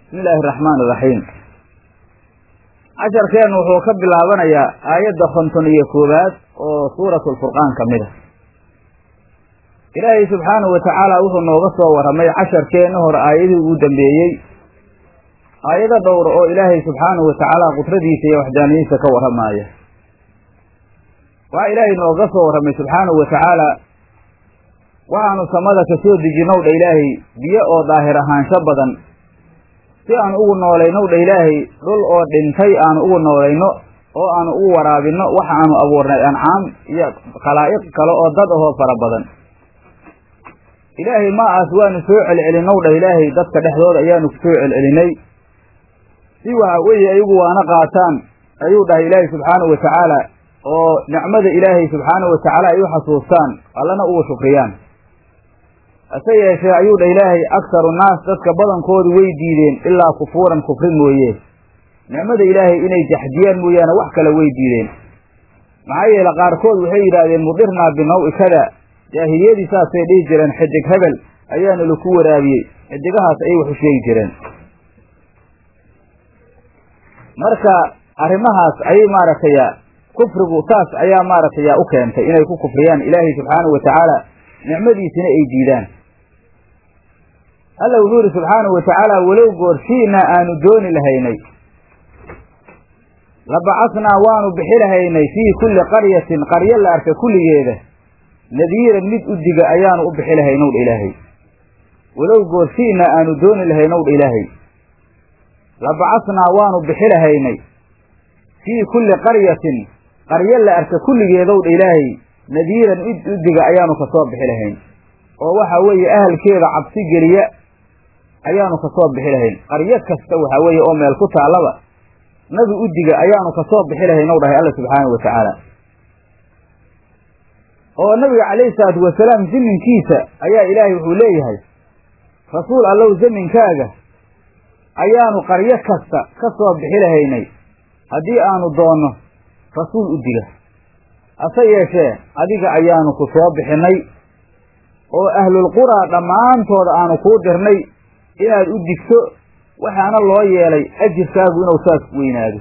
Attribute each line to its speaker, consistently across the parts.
Speaker 1: bismi illaahi araxmaan iraxiim casharkeennu wuxuu ka bilaabanayaa aayadda konton iyo koowaad oo suuratu lfurqaan ka mid a ilaahay subxaanahu wa tacaala wuxuu nooga soo warramay casharkeenna hore aayadihii ugu dambeeyey aayado dhowr oo ilaahay subxaanahu wa tacaala qudradiisa iyo waxdaaniyadiisa ka warramaaya waxaa ilaahay nooga soo warramay subxaanahu wa tacaala waxaanu samada ka soo dejinow dha ilaahay biyo oo daahir ahaansho badan si aan ugu noolaynow dha ilaahay dhul oo dhintay aanu ugu noolayno oo aanu ugu waraabinno waxa aanu abuurnay ancaam iyo khalaa'iq kale oo dad ahoo fara badan ilaahay maaas waanu soo celcelinow dhah ilaahay dadka dhexdooda ayaanu ku soo celcelinay si waxa weeye ayagu waana qaataan ayuu dhahay ilaahay subxaanahu wa tacaala oo nicmada ilaahay subxaanahu wa tacaala ay u xasuustaan allana ugu shukriyaan hase yeeshee ayuu dha ilaahay akharu naas dadka badankoodu way diideen ilaa kufuuran kufri mooye nicmada ilaahay inay jaxdiyaan mooyaane wax kale way diideen maxaa yeele qaarkood waxay yidhaahdeen mudirnaa binaw-i kada jaahiliyadii saasay dhihi jireen xidig hebel ayaana laku waraabiyey xidigahaas ayay wax u sheegi jireen marka arrimahaas ayay maaragtay kufrigu saas ayaa maaragtay u keentay inay ku kufriyaan ilaahay subxaanahu wa tacaala nicmadiisina ay diidaan alla wuxuu yidhi subxaanahu wa tacaala walow goorshiinaa aanu dooni lahaynay labacasnaa waanu bixi lahaynay fii kulli qaryatin qaryo la arka kulligeeda nadiiran mid udiga ayaanu u bixi lahaynow dha ilaahay walow goorshiinaa aanu dooni lahaynow dha ilaahay labacasnaa waanu bixi lahaynay fii kulli qaryatin qaryo la arka kulligeedow dha ilaahay nadiiran mid udiga ayaanu kasoo bixi lahayn oo waxa weeye ahalkeeda cabsi geliya ayaanu kasoo bixi lahayn qaryo kasta waxa weeye oo meel ku taallaba nabi udiga ayaanu kasoo bixi lahayn ow dhahay alla subxaanahu wa tacaala oo nabiga calayhi salaatu wasalaam zaminkiisa ayaa ilaahay wuxuu leeyahay rasuul allow zaminkaaga ayaanu qaryo kasta ka soo bixi lahaynay haddii aanu doonno rasuul udiga hase yeeshee adiga ayaanu ku soo bixinnay oo ahlulquraa dhammaantooda aanu kuu dirnay inaad u digto waxaana loo yeelay ajirkaagu inuu saas weynaado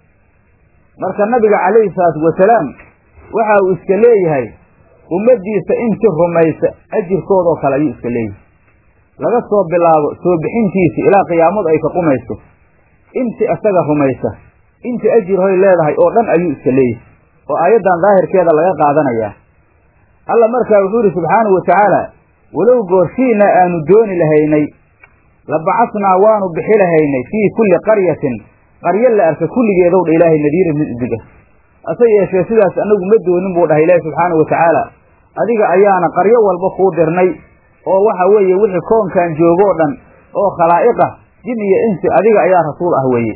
Speaker 1: marka nabiga calayhi salaatu wasalaam waxa uu iska leeyahay ummaddiisa intii rumaysa ajirkoodoo kale ayuu iska leeyahay laga soo bilaabo soo bixintiisa ilaa qiyaamadu ay ka qumayso intii isaga rumaysa intii ajir hoy leedahay oo dhan ayuu iska leeyahay oo aayaddan daahirkeeda laga qaadanayaa alla markaa wuxuu yidhi subxaanahu wa tacaala walow goorshiina aanu dooni lahaynay labacasnaa waanu bixi lahaynay fii kulli qaryatin qaryo la arka kulligeedow dha ilaahay nadiiran mid udiga hase yeeshee sidaas anagu ma doonin buu dhahay ilaahi subxaanahu wa tacaala adiga ayaana qaryo walba kuu dirnay oo waxa weeye wixii koonkan joogoo dhan oo khalaa'iqah jin iyo insi adiga ayaa rasuul ah weeye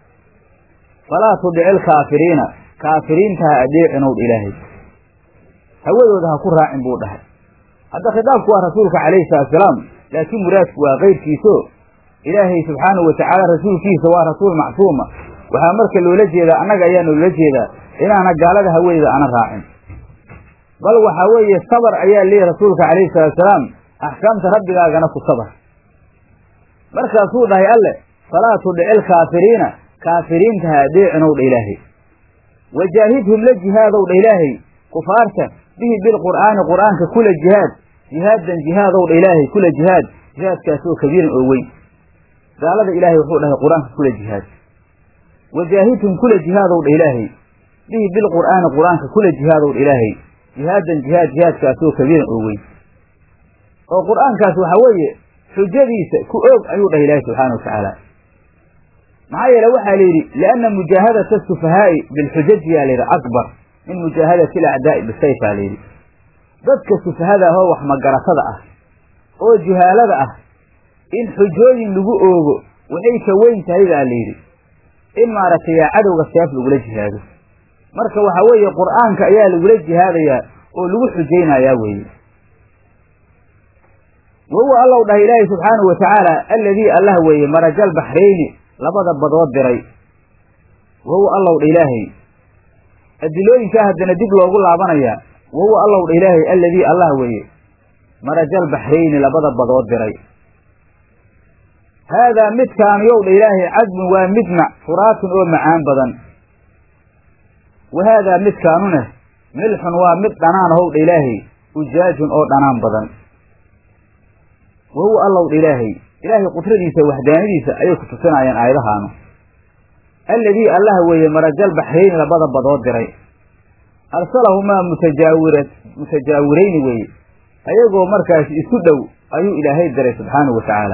Speaker 1: falaa tudici ilkaafiriina kaafiriinta ha adeecinow dha ilaahay hawadooda ha ku raacin buu dhahay hadda khitaabku waa rasuulka calayhi salatusalaam laakiin muraadku waa keyrkiiso ilaahay subxaanahu wa tacaala rasuulkiisa waa rasuul macsuuma waxaa marka loola jeedaa annaga ayaa noola jeedaa inaana gaalada hawadeeda ana raacin bal waxaa weeye sabar ayaa leeyahy rasuulka calayhi salaatusalaam axkaamta rabbigaagana ku sabar markaasuu dhahay alle falaa tudici ilkaafiriina kaafiriinta ha adeecinow dha ilaahay wajaahidhum la jihaadow dha ilaahay kufaarta bihi bilqur'aani qur'aanka kula jihaad jihaadan jihaadow dha ilaahay kula jihaad jihaadkaasoo kabiiran oo weyn gaalada ilaahay wuxuu dhahay qur-aanka kula jihaad wajaahidhum kula jihaadow dha ilaahay bihi bilqur'aani qur-aanka kula jihaadow dha ilaahay jihaadan jihaad jihaadkaasoo kabiiran oo weyn oo qur'aankaas waxaa weeye xujadiisa ku oog ayuu dhahay ilaahay subxaana wa tacaala maxaa yeele waxaa la yidhi lianna mujaahadata sufahaa'i bilxujaji yaa layidhi akbar min mujaahadati alacdaa'i bisayf aa layidhi dadka sufahada ahoo wax magaratada ah oo juhaalada ah in xujooyin lagu oogo waxay ka weyn tahay baa layidhi in maaragtay cadowga seef lagula jihaado marka waxaa weeye qur'aanka ayaa lagula jihaadayaa oo lagu xujaynayaa weeye wahuwa allow dhahay ilaahay subxaanahu wa tacaala alladii allah weeye marajal baxrayni labada badood diray wahuwa allow dha ilaahay adilooyinkaa haddana dib loogu laabanayaa wahuwa allow dha ilaahay alladii allah weeye marajal baxrayni labada badood diray haadaa midkaanu yow dha ilaahay cadbun waa mid mac furaatun oo macaan badan wa haadaa midkaanune milxun waa mid dhanaan ahow dha ilaahay ujaajun oo dhanaan badan wa huwa allow dha ilaahay ilaahay qudradiisa waxdaanadiisa ayay ku tusinayaan aayadahaanu alladii allaha weeye marajal baxrayni labada badood diray arsalahumaa mutajaawira mutajaawirayni weeye ayagoo markaasi isu dhow ayuu ilaahay diray subxaanahu wa tacaala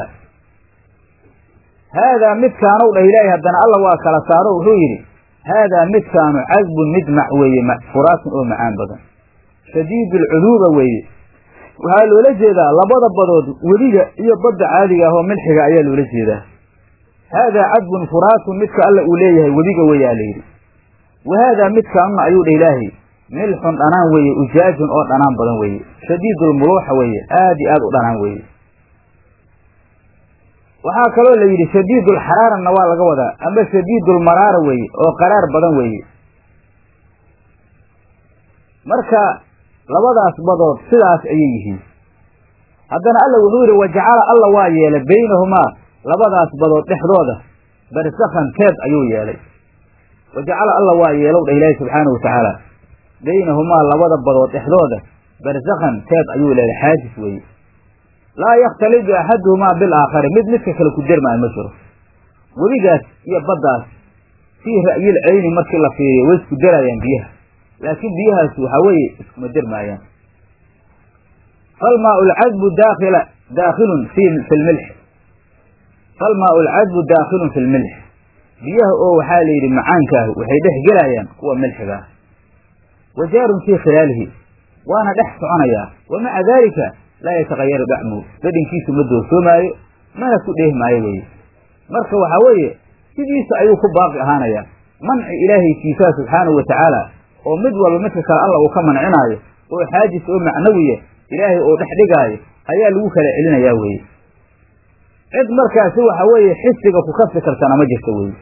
Speaker 1: haadaa midkaanow dhah ilaahay haddana alla waa kala saaro wuxuu yidhi haadaa midkaanu cadbun mid mac weeye furaatun oo macaan badan shadiidu alcuduuba weeye waxaa loola jeedaa labada badood weliga iyo badda caadiga ah oo milxiga ayaa loola jeedaa haadaa cadbun furaatun midka alla uu leeyahay webiga weeyaa layidhi wa haadaa midkaanuna ayuu dha ilaahay milxun dhanaan weeye ujaajun oo dhanaan badan weeye shadiidulmuluuxa weeye aad iyo aad u dhanaan weeye waxaa kaloo la yidhi shadiidulxaraarana waa laga wadaa ama shadiidulmaraara weeye oo qaraar badan weeye marka labadaas badood sidaas ayay yihiin haddana alla wuxuu yidhi wajacala alla waa yeelay baynahumaa labadaas badood dhexdooda barsakhan teed ayuu yeelay wajacala alla waa yeelow dha ilaahi subxaana wa tacaala baynahumaa labada badood dhexdooda barsakhan teed ayuu leelay xaajis weeye laa yakhtalidu axaduhumaa bilaakhari mid midka kale ku dermaayo ma jiro webigaas iyo baddaas fii ra'yil cayni markii la fiiriyo way isku deraayaan biyaha laakiin biyahaas waxaa weeye iskuma dermaayaan falmaau lcadbu daakila daakhilun fi fi lmilx falmaau lcadbu daakhilun fi lmilx biyaha oo waxaa la yidhi macaankaah waxay dhex gelayaan kuwa milxiga ah wa jaarun fii khilaalihi waana dhex soconayaa wa maca daalika laa yatakayaru dacmuhu dhadhinkiisu ma doorsoomaayo mana ku dheeh maayo weeye marka waxaa weeye sidiisa ayuu ku baaqi ahaanayaa manci ilaahaykiisaa subxaanahu wa tacaala oo mid walba midka kale alla uu ka mancinaayo oo xaajis oo macnawiya ilaahay oo dhex dhigaayo ayaa lagu kala celinayaa weeye cid markaasi waxa weeye xisiga ku kasi kartana ma jirto weeye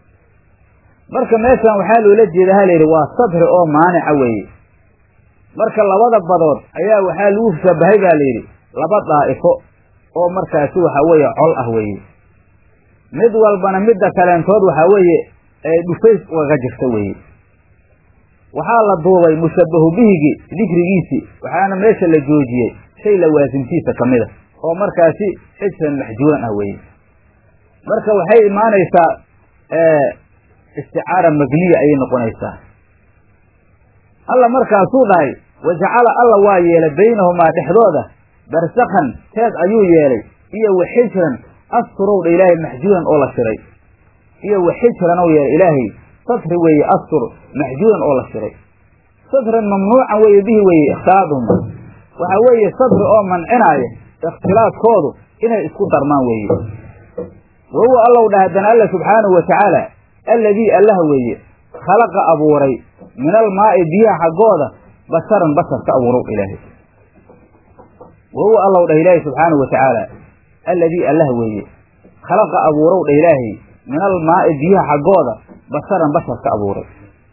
Speaker 1: marka meeshan waxaa loola jeeda ha layidhi waa sadri oo maanica weeye marka labada badood ayaa waxaa lagu shabahay baa layidhi laba daa'ifo oo markaasi waxaa weeye col ah weeye mid walbana midda kaleentood waxaa weeye ee dhufays ugaga jirta weeye waxaa la duubay mushabahu bihigii dikrigiisii waxaana meesha la joojiyey shay lawaasimtiisa ka mid a oo markaasi xijran maxjuuran ah weeye marka waxay imaanaysaa isticaara magniya ayay noqonaysaa alla markaasuu dhahay wajacala alla waa yeelay baynahumaa dhexdooda barsakhan teed ayuu yeelay iyo wa xijran asturowdha ilaahay maxjuuran oo la shiray iyo wa xijran ou yeelay ilaahay satri weeye astur maxjuuran oo la shiray satran mamnuucan weeye bihi weeye ikhtilaaduhum waxaa weeye satri oo mancinaaya ikhtilaadkoodu inay isku darmaan weeye wa huwa allow dhah haddana alla subxaanahu wa tacaala alladii allaha weeye khalaqa abuuray min almaa'i biyaha xaggooda basharan bashar ka abuurow ilaahay wa huwa allow dhah ilaahay subxaanahu wa tacaala alladii allaha weeye khalaqa abuurow dhah ilaahay min almaa'i biyaha xaggooda basharan bashar ka abuuray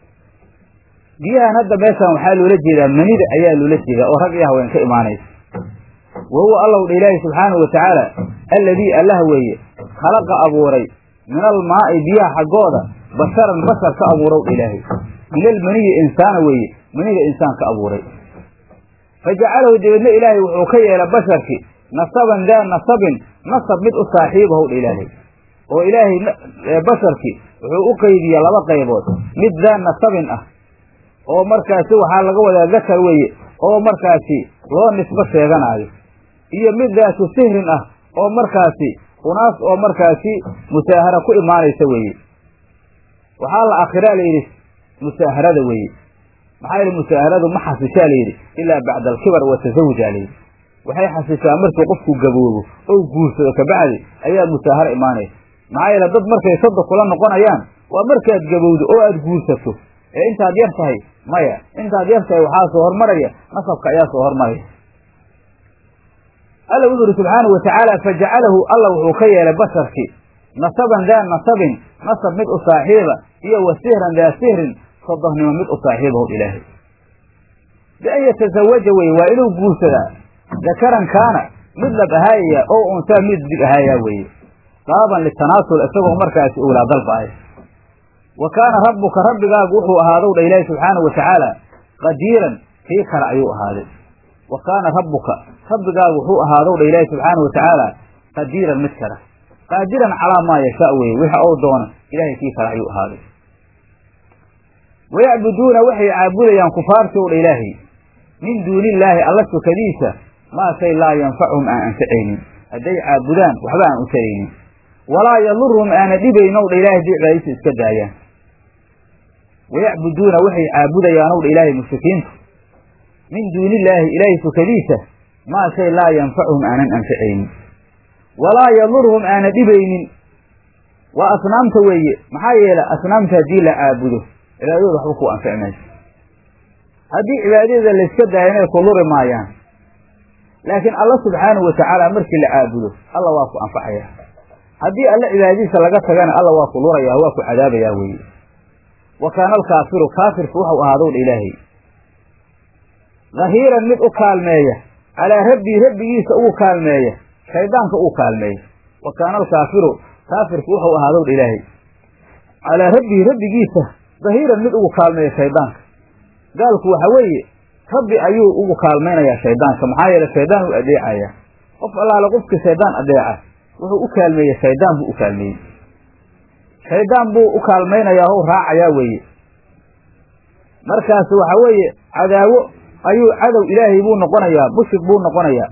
Speaker 1: biyahan hadda meeshan waxaa loola jeedaa manida ayaa loola jeedaa oo rag iyo haween ka imaanaysa wa huwa allow dha ilaahi subxaanahu wa tacaala alladii allaha weeye khalaqa abuuray min almaa'i biyaha xaggooda basharan bashar ka abuurow dha ilaahay min almaniyi insaana weeye manida insaan ka abuuray fa jacalahu dabeedna ilaahay wuxuu ka yeelay basharki nasaban daa nasabin nasab mid u saaxiibahow dha ilaahay oo ilaahay basharki wuxuu u qaybiya laba qaybood mid daa nasabin ah oo markaasi waxaa laga wadaa dakar weeye oo markaasi loo nisbo sheeganaayo iyo mid daatu sihrin ah oo markaasi unaas oo markaasi musaahara ku imaanaysa weeye waxaa la akhiraa layidhi musaaharada weeye maxaa yidhi musaaharadu ma xasishaa layidhi ilaa bacda alkibar wa tasawujaa layidhi waxay xasishaa markii qofku gaboobo ou guursado kabacdi ayaa musaaharo imaanaysa maxaa yeele dad markay sadda kula noqonayaan waa markaad gabowdo oo aada guursato ee intaad yar tahay maya intaad yar tahay waxaa soo hormaraya nasabka ayaa soo hormaraya alla wuxu uhi subxaanahu watacaala fajacalahu alla wuxuu ka yeelay basharkii nasaban daa nasabin nasab mid u saaxiiba iyo wa sihran daa sihrin sodohnimo mid u saaxiibahu ilaahay bian yatazawaja weye waa inuu guursadaa dakaran kaana mid lab ahaayaya oo unsaa mid dig ahaayaa weeye dalaban litanaasul isagoo markaasi owlaa dalbaaya wa kaana rabbuka rabbigaagu wuxuu ahaadow dha ilaahi subxaanahu watacaala qadiiran kii kale ayuu ahaaday wa kaana rabbuka rabbigaagu wuxuu ahaadow dha ilaahi subxaanahu watacaala qadiiran mid kale qaadiran calaa maa yashaa weye wixi ou doono ilahay kii kale ayuu ahaaday wayacbuduuna waxay caabudayaan kufaartii ow dha ilaahay min duuni illaahi alla sukadiisa maa shay laa yanfacuhum aan anfacaynin hadday caabudaan waxba aan u taraynin walaa yaduruhum aana dhibaynow dha ilahay haddii cibaadisa iska daayaan wayacbuduuna waxay caabudayaanow dha ilaahay mushrikiintu min duuni illaahi ilaahay sukadiisa maa shay laa yanfacuhum aanan anfacaynin walaa yaduruhum aana dhibaynin waa asnaamta weeye maxaa yeele asnaamta haddii la caabudo cibaadadooda waxba ku anfici mayso haddii cibaadadeeda layska daayana ay ku luri maayaan laakiin alla subxaanahu watacaala markii la caabudo alla waa ku anfacaya haddii alla cibaadadiisa laga tagana alla waa ku luraya waa ku cadaabayaa weeye wa kaana alkaafiru kaafirku wuxuu ahaadow dha ilaahay dhahiiran mid u kaalmeeya calaa rabbii rabbigiisa ugu kaalmeeya shaydaanka uu kaalmeeya wa kaana alkaafiru kaafirku wuxuu ahaadow dha ilaahay calaa rabbii rabbigiisa dhahiiran mid ugu kaalmeeya shaydaanka gaalku waxa weeye rabbi ayuu ugu kaalmaynayaa shaydaanka maxaa yeele shaydaan u adeecaya qof allaale qofka shaydaan adeeca wuxuu u kaalmeeyey shaydaan buu u kaalmeeyey shaydaan buu u kaalmaynayaa o raacayaa weeye markaas waxa weeye cadaawo ayuu cadow ilaahay buu noqonayaa mushrik buu noqonayaa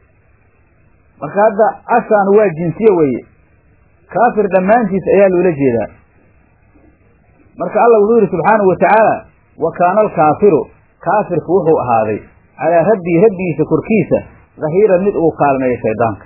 Speaker 1: marka hadda ashaan waa jinsiye weeye kaafir dhammaantiis ayaa loola jeedaa marka alla wuxuu yidhi subxaanahu watacaala wa kaana alkaafiru kaafirku wuxuu ahaaday calaa rabbii rabbigiisa korkiisa dhahiiran mid ugu kaalmeeya shaydaanka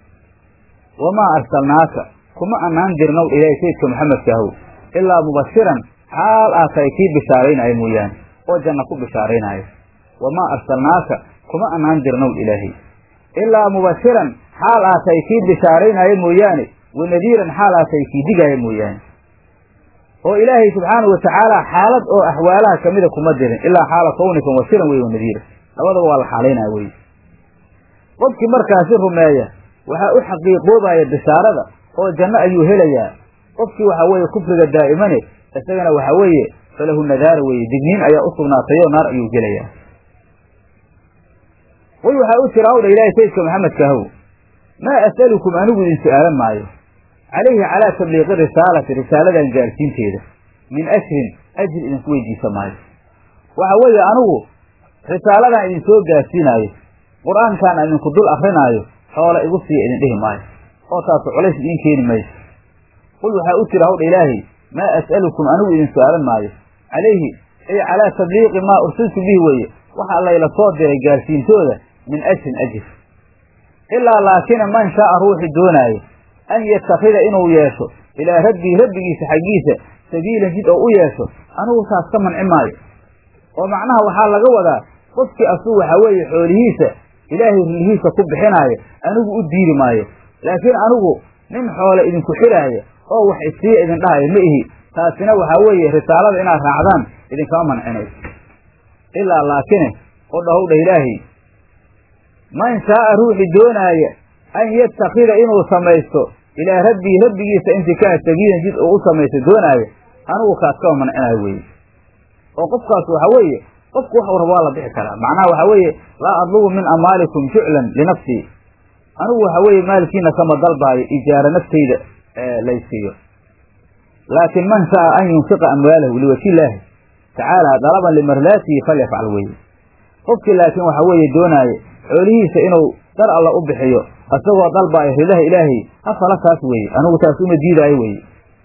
Speaker 1: wamaa arsalnaaka kuma annaan dirnow ilaahay sayidka maxamedkaahow ilaa mubashiran xaal aad tahay kii bishaaraynaya mooyaane oo janna ku bishaaraynaayo wamaa arsalnaaka kuma annaan dirnow ilaahay ilaa mubashiran xaal aad tahay kii bishaaraynaayo mooyaane wanadiiran xaal aad tahay kii digaaya mooyaane oo ilaahay subxaanahu watacaala xaalad oo axwaalaha kamida kuma dirin ilaa xaala kawnika washiran wey wanadiira labadaba waa la xaalaynaya wey qofkii markaasi rumeeya waxaa u xaqiiqoobaya bishaarada oo janno ayuu helayaa qofkii waxaa weeye kufriga daa'imane isagana waxaa weeye falahu nadaara weeye digniin ayaa u sugnaatayoo naar ayuu gelayaa way waxaa u jira hawdha ilaahay sayidka maxamedkaahow maa as'alukum anigu idin su'aalan maayo calayhi calaa tabliiqi risaalati risaaladan gaarsiinteeda min ajrin ajri idinku weydiisa maayo waxa weeye anigu risaaladan idin soo gaarsiinaayo qur-aankan idinku dul akrinaayo xoola igu siiya idin dhihi maayo oo taasu culays idiin keeni mayso qul waxaa u jira hawdha ilaahay maa as'alukum anigu idin su'aalan maayo calayhi ay calaa tabliiqi maa ursiltu bihi weeye waxa layla soo diray gaarsiintooda min ajrin ajir ilaa laakina man shaaa ruuxi doonaayo an yatakida inuu yeesho ilaa rabbii rabbigiisa xaggiisa sabiilan jid oo u yeesho anigu taas ka manci maayo oo macnaha waxaa laga wadaa qofkii asuu waxaa weeye xoolihiisa ilaahay rillihiisa ku bixinaayo anigu u diiri maayo laakiin anigu nin xoole idinku xiraaya oo wax isiiya idin dhahayo ma ihi taasina waxaa weeye risaalada inaad raacdaan idinkama mancinayso ilaa laakine oo dhahowdha ilaahay man shaaa ruuxi doonaaya an yatakida inuu samaysto ilaa rabbii rabbigiisa intikaa sabiilan jid uu u samaysto doonaayo anigu kaas kama mancinayo weeye oo qofkaas waxa weeye qofku wax warba waa la bixi karaa macnaha waxa weeye laa adlubu min amaalikum juclan linafsii anigu waxa weeye maalkiina kama dalbaayo ijaara naftayda laysiiyo laakin man shaaa an yunfiqa amwaalahu liwajhi illaahi tacaala dalaban limardaatihi falyafcal weeye qofkii laakiin waxa weeye doonaayo xoolihiisa inuu dar alla u bixiyo isagoo dalbaayo ridaha ilaahay hafala taas weeye anigu taas uma diidaayo weeye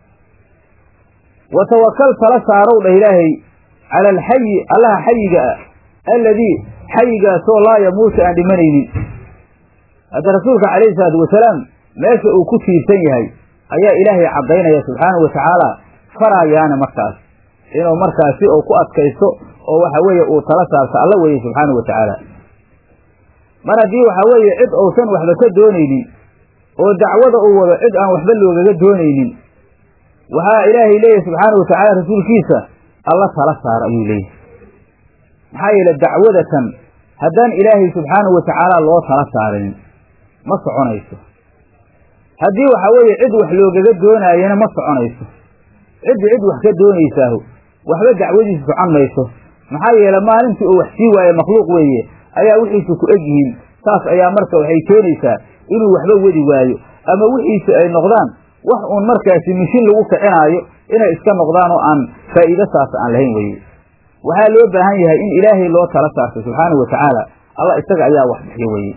Speaker 1: wa tawakal tala saarow dhah ilaahay cala alxayi allaha xayiga ah alladii xayigaasoo laa yamuutu aan dhimanaynin hadda rasuulka calayhi salaatu wasalaam meesha uu ku tiirsan yahay ayaa ilaahay caddaynaya subxaanahu watacaala faraayaana markaas inuu markaasi uu ku adkaysto oo waxa weeye uu tala saarto alla weeye subxaanahu watacaala mar haddii waxa weeye cid uusan waxba ka doonaynin oo dacwada uu wado cid aan waxba loogaga doonaynin waxaa ilaahay leeyahy subxaanahu watacaala rasuulkiisa alla tala saar ayuu leeyahy maxaa yeele dacwadatan haddaan ilaahay subxaanahu watacaala loo tala saarin ma soconayso haddii waxa weeye cid wax loogaga doonaayana ma soconayso cidda cid wax ka doonaysaahu waxba dacwadiisa socon mayso maxaa yeele maalintii uu wax sii waaye makhluuq weeye ayaa wixiisu ku eg yihiin saas ayaa marka waxay keenaysaa inuu waxba wadi waayo ama wixiisu ay noqdaan wax uun markaasi mishin lagu kicinaayo inay iska noqdaan oo aan faa'iido saas aan lahayn weye waxaa loo baahan yahay in ilaahay loo tala saarto subxaanahu watacaala allah isaga ayaa wax bixiyo weye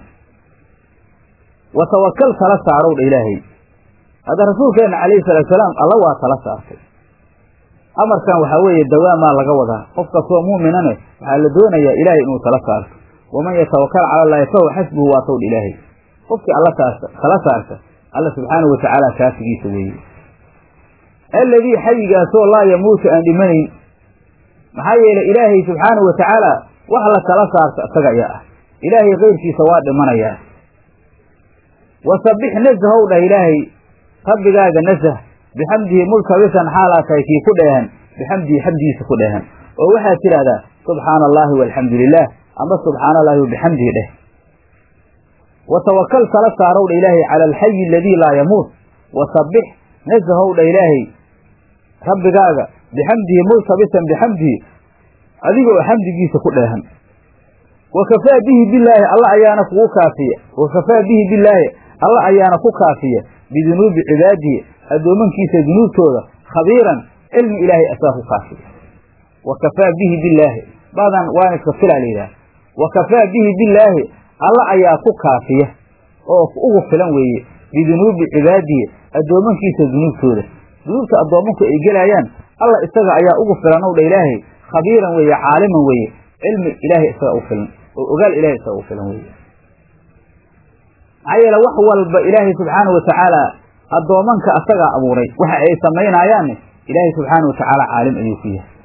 Speaker 1: wa tawakal tala saarow dha ilaahay hadda rasuulkeenna calayhi salaatusalaam alla waa tala saartay amarkan waxaa weeye dawaamaa laga wadaa qof kastoo muuminane waxaa la doonayaa ilaahay inuu tala saarto waman yatawakal cala allaahi fahuwa xasbuhu waa towdha ilaahay qofkii alla taasa tala saarta alla subxaanahu watacaala kaafigiisa weeye alladii xayigaasoo laa yamuutu aan dhimanayn maxaa yeelay ilaahay subxaanahu watacaala wax la tala saarta isaga ayaa ah ilaahay keyrkiisa waa dhimanayaa wasabbix nasahow dhah ilaahay rabbigaaga nasah bixamdihi multabisan xaalaa tahay kii ku dheehan bixamdihi xamdigiisa ku dheehan oo waxaad tidhahdaa subxaana allaahi walxamdu lilah ama subxaana allahi wabixamdihi dheh wa tawakal tala saarow dha ilaahay cala alxayi aladii laa yamuut wasabbix nasahow dha ilaahay rabbigaaga bixamdihi multabisan bixamdihi adigoo xamdigiisa ku dheehan wa kafaa bihi bilaahi alla ayaana kugu kaafiya wa kafaa bihi bilaahi alla ayaana ku kaafiya bidunuubi cibaadihi addoomankiisa dunuubtooda khabiiran cilmi ilaahay asaa ku kaafiya wa kafaa bihi bilaahi badan waan iska filaa la yidhaha wa kafaa bihi bilaahi alla ayaa ku kaafiya oo ugu filan weeye bidunuubi cibaadihi addoomankiisa dunuubtooda dunuubta addoommanku ay gelayaan alla isaga ayaa ugu filan ow dha ilaahay khabiiran weeye caaliman weeye cilmi ilaahay isaga u filan oo ogaal ilahay isaga u filan weeye maxaa yeele wax walba ilaahay subxaanahu watacaala addoomanka asagaa abuuray waxa ay samaynayaanne ilaahay subxaana watacaala caalim ayuu ku yahay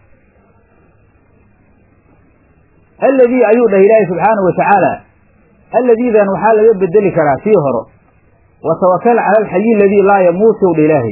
Speaker 1: alladii ayuu dhahay ilaahay subxaanahu watacaala alladiidan waxaa laga bedeli karaa sii horo wa tawakal cala alxayi aladii laa yamuutu dha ilaahay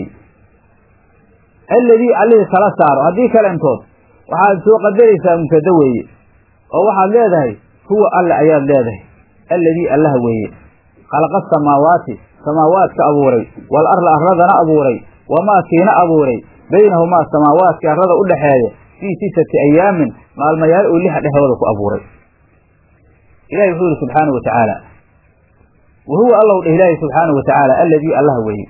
Speaker 1: alladii allihii tala saaro haddii kalentood waxaad soo qadaraysaa mubtada weeye oo waxaad leedahay huwa alle ayaad leedahay alladii allaha weeye khalaqa asamaawaati samaawaadka abuuray wal arla arladana abuuray wamaa kiina abuuray baynahumaa samaawaadka arlada u dhexeeya fii sitati ayaamin maalmayaal oo lixa dhexdooda ku abuuray ilahi wuxuu yihi subxaana wa tacaala wa huwa allow dheh ilaahi subxaanahu wa tacaala alladii allaha weeye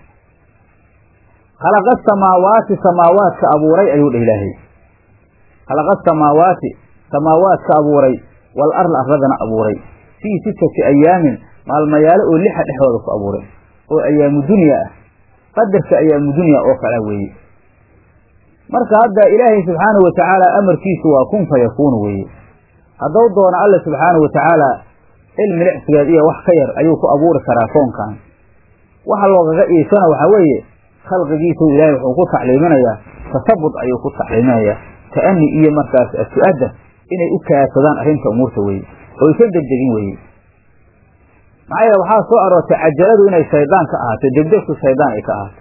Speaker 1: khalaqa asamaawaati samaawaadka abuuray ayuu dheh ilaahay khalaqa asamaawaati samaawaadka abuuray wal arla arladana abuuray fii sitati ayaamin maalmayaalo oo lixa dhexdooda ku abuuray oo ayaamu dunya ah qadarka ayaamu dunya oo kala weeye marka hadda ilaahay subxaanahu wa tacaala amarkiisu waa kun fa yakuunu weeye haddau doono alla subxaanahu wa tacaala cilmi licsigeed iyo wax ka yar ayuu ku abuuri karaa koonkan waxa loogaga iisana waxaa weeye khalqigiisu ilaahay wuxuu ku tacliiminayaa tasabud ayuu ku tacliiminayaa ta'ani iyo markaas su-adda inay u kaadsadaan arrinta umuurta weeye oo aysan degdegin weeye maxaa yeele waxaa soo aroortay cajaladu inay shaydaan ka ahaato degdegtu shaydaan ay ka ahaato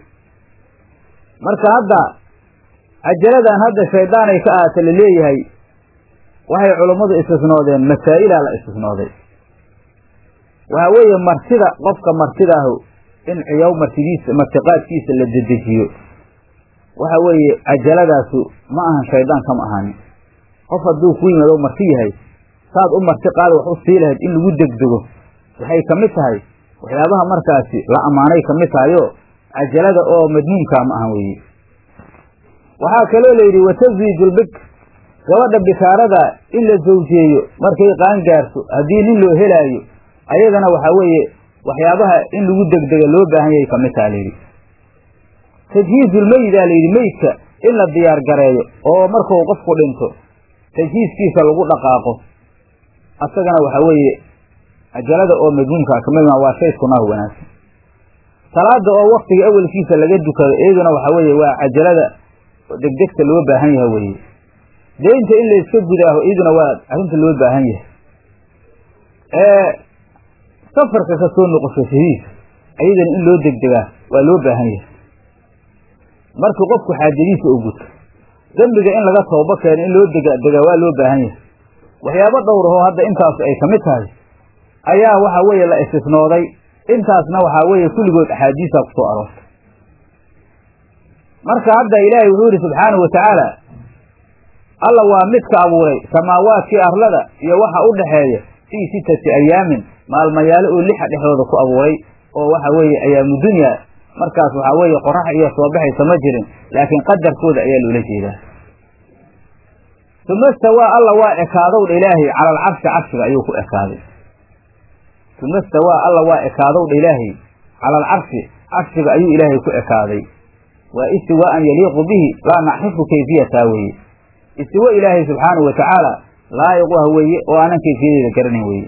Speaker 1: marka hadda cajaladan hadda shaydaan ay ka ahaato la leeyahay waxay culummadu istisnoodeen masaa'ilaa la istisnooday waxaa weeye martida qofka martidaahu in ciyow martidiisa martiqaadkiisa la dedejiyo waxa weeye cajaladaasu ma ahan shaydaan kama ahaanin qof hadduu ku yimaado marti yahay saad u marti qaada wax u sii lahayd in lagu degdego waxay ka mid tahay waxyaabaha markaasi la ammaanay ka mid tahayoo cajalada oo madmuumkaa ma ahan weeye waxaa kaloo layidhi watazwijulbik gabadha bikaarada in la zawjeeyo markay qaan gaarto haddii nin loo helaayo ayadana waxaa weeye waxyaabaha in lagu degdega loo baahan yahay ka mid taha layidhi tajhiizulmeyidaa layidhi meydka in la diyaar gareeyo oo markuu qofku dhinto tajhiiskiisa lagu dhaqaaqo asagana waxaa weeye cajalada oo madmuumkaa kamid waa shay sunnaha wanaagsan salaada oo waktiga awelkiisa laga dukado iyaduna waxaa weeye waa cajalada degdegta loo baahan yaha weeye deynta in la iska gudaaho iyaduna waa arrinta loo baahan yahay safarka ka soo noqoshashadiisa ayadana in loo degdegaa waa loo baahan yahay markii qofku xaajadiisa u guto dembiga in laga toobo keeno in loo degdegaa waa loo baahan yahay waxyaabo dhowrahoo hadda intaas ay ka mid tahay ayaa waxa weeye la istisnooday intaasna waxaa weeye kulligood axaadiisa ku soo aroortay marka hadda ilaahay wuxuu yidhi subxaanahu wa tacaala alla waa midka abuuray samaawaadkii arlada iyo waxa u dhaxeeya fii sittati ayaamin maalmayaalo oo lixa dhexdooda ku abuuray oo waxa weeye ayaamu dunya markaas waxaa weeye qorax iyo soo baxaysa ma jirin laakiin qadarkooda ayaa loola jeedaa uma stawaa alla waa ekaadowdha ilaahay cala alcarshi carshiga ayuu ku ekaaday uma stawaa alla waa ekaadowdha ilaahay cala alcarshi carshiga ayuu ilaahay ku ekaaday waa istiwaaan yaliiqu bihi laa nacrifu kayfiyataa weeye istiwo ilaahay subxaanahu watacaala laayiq u ah weeye oo aanan kayfiyadeeda garanayn weeye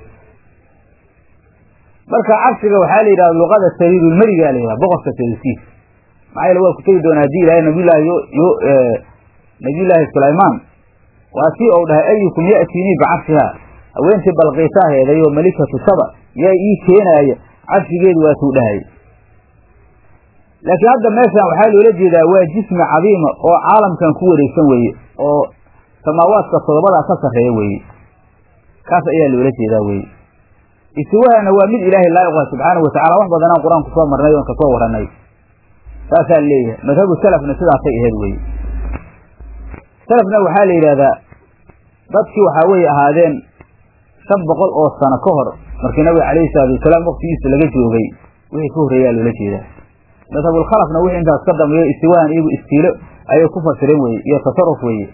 Speaker 1: marka carshiga waxaa la yidhahda luqada sariirulmerigaa la yidhaha boqorka sariirkiisa maxaa yeele waa ku tegi doonaa haddii ilaahay nabiyullaahi yo nabiyullaahi sulaymaan waa sii ou dhahay ayukum ya'tiinii bicarshihaa haweentii balqiisaa heeday oo malikatu saba yaa ii keenaaya carshigeedu waatuu dhahay laakiin hadda meeshan waxaa loola jeedaa waa jismi cadiima oo caalamkan ku wareegsan weeye oo samaawaadka todobadaa ka sarreeya weeye kaas ayaa loola jeedaa weeye istiwahana waa mid ilaahay laayiq ah subxaanahu watacala wax badanaan qur-aan ku soo marnay oon kasoo warranay saasaa leeyahay madhabu salafna sidaasay aheyd weye salafna waxaa la yidhahdaa dadkii waxaa weeye ahaadeen shan boqol oo sano ka hor markii nabiga calayhi salaatu wasalaam waktigiisa laga joogay wixii ka horreeyaa loola jeedaa madhabulkhalafna wixii intaas ka dambeeyo istiwahan iyagu istiilo ayay ku fasireen weye iyo tasaruf weeye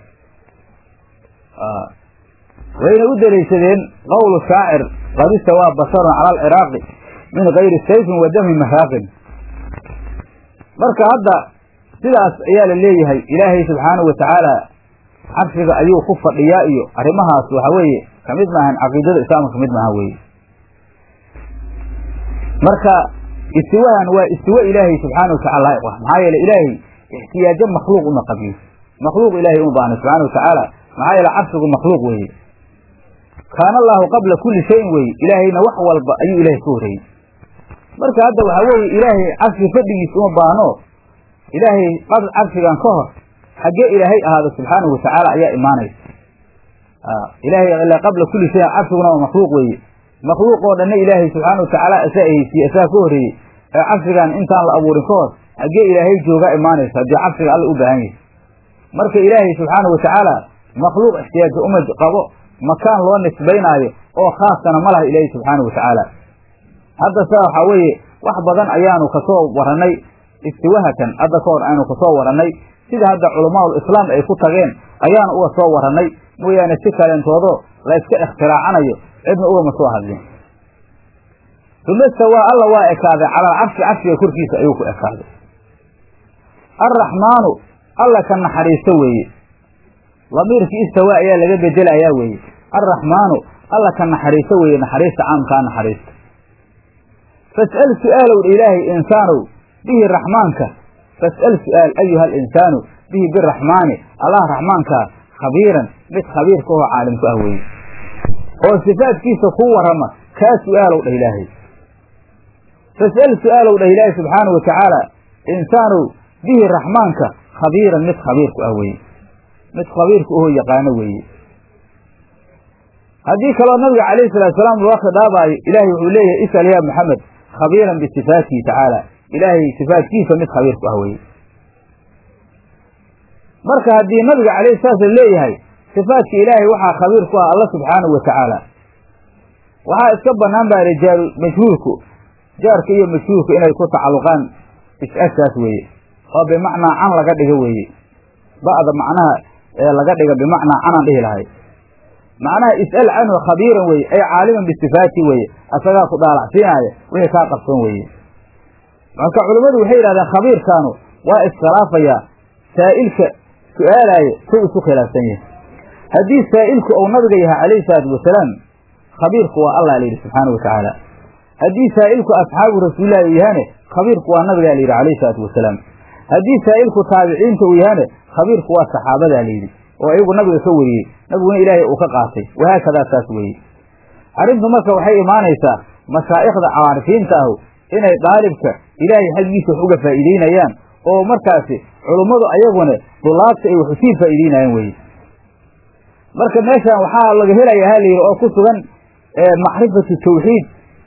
Speaker 1: wayna u daliishadeen qowlu shaacir qad istawaa basharun cala alciraaqi min gayri sayfin wa damin mahaaqin marka hadda sidaas ayaa la leeyahay ilaahay subxaanahu watacaala carshiga ayuu ku fadhiyaa iyo arrimahaas waxa weeye kamid maahan caqiidada islaamka kamid maaha weye marka istiwahan waa istiwo ilaahay subxaana watacala laayiq ah maxaa yeele ilaahay ixtiyaajo makhluuq uma qabiyo makhluuq ilahay uma baahna subxana watacaala maxaa yeele carshigu makhluuq weeye kaana allaahu qabla kulli shayin weeye ilaahayna wax walba ayuu ilaahay ka horreeyey marka hadda waxaa weeye ilaahay carshi fadhigiis uma baahno ilaahay carshigan ka hor xaggee ilaahay ahaada subxaanahu watacaala ayaa imaanaysa ilaahay ilaa qabla kulli shayin carshiguna waa makhluuq weeye makhluuq oo dhanna ilaahay subxaana watacaala asaa eheysiye asaa ka horreeyey ee carshigan intaan la abuurin ka hor xaggee ilaahay joogaa imaanaysa haddii carshiga alla u baahan yahay marka ilaahay subxaanahu watacaala makhluuq ixtiyaaja uma qabo makaan loo nisbaynaayo oo khaasana ma laha ilaahay subxaanahu watacaala hadda sa waxaa weeye wax badan ayaanu kasoo warannay istiwahatan hadda ka hor aynu kasoo warannay sida hadda culamaau islaam ay ku tageen ayaanu uga soo warannay mooyaane si kalentoodo la iska ikhtiraacanayo cidna ugama soo hadlin uma stawaa alla waa ekaaday calal carshi carshiga korkiisa ayuu ku ekaaday alraxmaanu alla ka naxariisto weeye lamiirkii istawaa ayaa laga bedelayaa weeye alraxmaanu alla ka naxariisto weeye naxariista caamkaa naxariista fas'al su'aalow dha ilaahay insaanow bihi raxmaanka fas'al su'aal ayuha alinsaanu bihi biraxmaani allah raxmaankaa khabiiran mid khabiirka oo caalimku ah weeye oo sifaadkiisa kuu warrama kaa su'aalow dhah ilaahay fas'al su'aalow dhah ilaahay subxaanahu watacaala insaanow bihi raxmaanka khabiiran mid khabiirku ah weeye mid khabiirku ahoo yaqaano weeye haddii kaloo nabiga calayhi salatu salaam loo khidaabaayo ilaahay wuxuu leeyahay isal yaa maxamed khabiiran bisifaatihi tacaala ilaahay sifaatkiisa mid khabiirku ah weye marka haddii nabiga calayhi salaatu la leeyahay sifaatka ilaahay waxaa khabiir ku ah alla subxaanahu watacaala waxaa iska bannaan baa rijaalu majhuulku jaarka iyo majhuulku inay ku tacalluqaan is-ashaas weeye oo bimacnaa can laga dhigo weeye ba'da macnaha ee laga dhiga bimacnaa canaan dhihi lahay macnaha is'al canhu khabiiran weye ay caaliman bisifaati weeye asagaa ku dhaalacsiinaaya wixii kaa qabsan weeye marka culimmadu waxay yidhahdeen khabiirkaanu waa iskhilaafayaa saa'ilka su'aalaaya sow isu khilaafsan yahay haddii saa'ilku uu nabiga yahay calayhi salaatu wasalaam khabiirku waa allah la yidhi subxaanau watacaala haddii saa'ilku asxaabu rasuulillahi uu yahane khabiirku waa nabigaa la yidhi calayhi salaatu wasalaam haddii saa'ilku taabiciinta uu yahane khabiirku waa saxaabadaa layidhi oo iyagu nabiga ka wariyey nabiguna ilaahay uu ka qaatay wahaakadaa saas weeye arrintu marka waxay imaanaysaa mashaa'ikhda caarifiinta ahu inay daalibka ilaahay xaggiisa wax uga faa'iideynayaan oo markaasi culummadu ayaguna dulaabta ay wax usii faa'iideynayaan weye marka meeshan waxaa laga helayaa ha layidhi oo ku sugan macrifatu tawxiid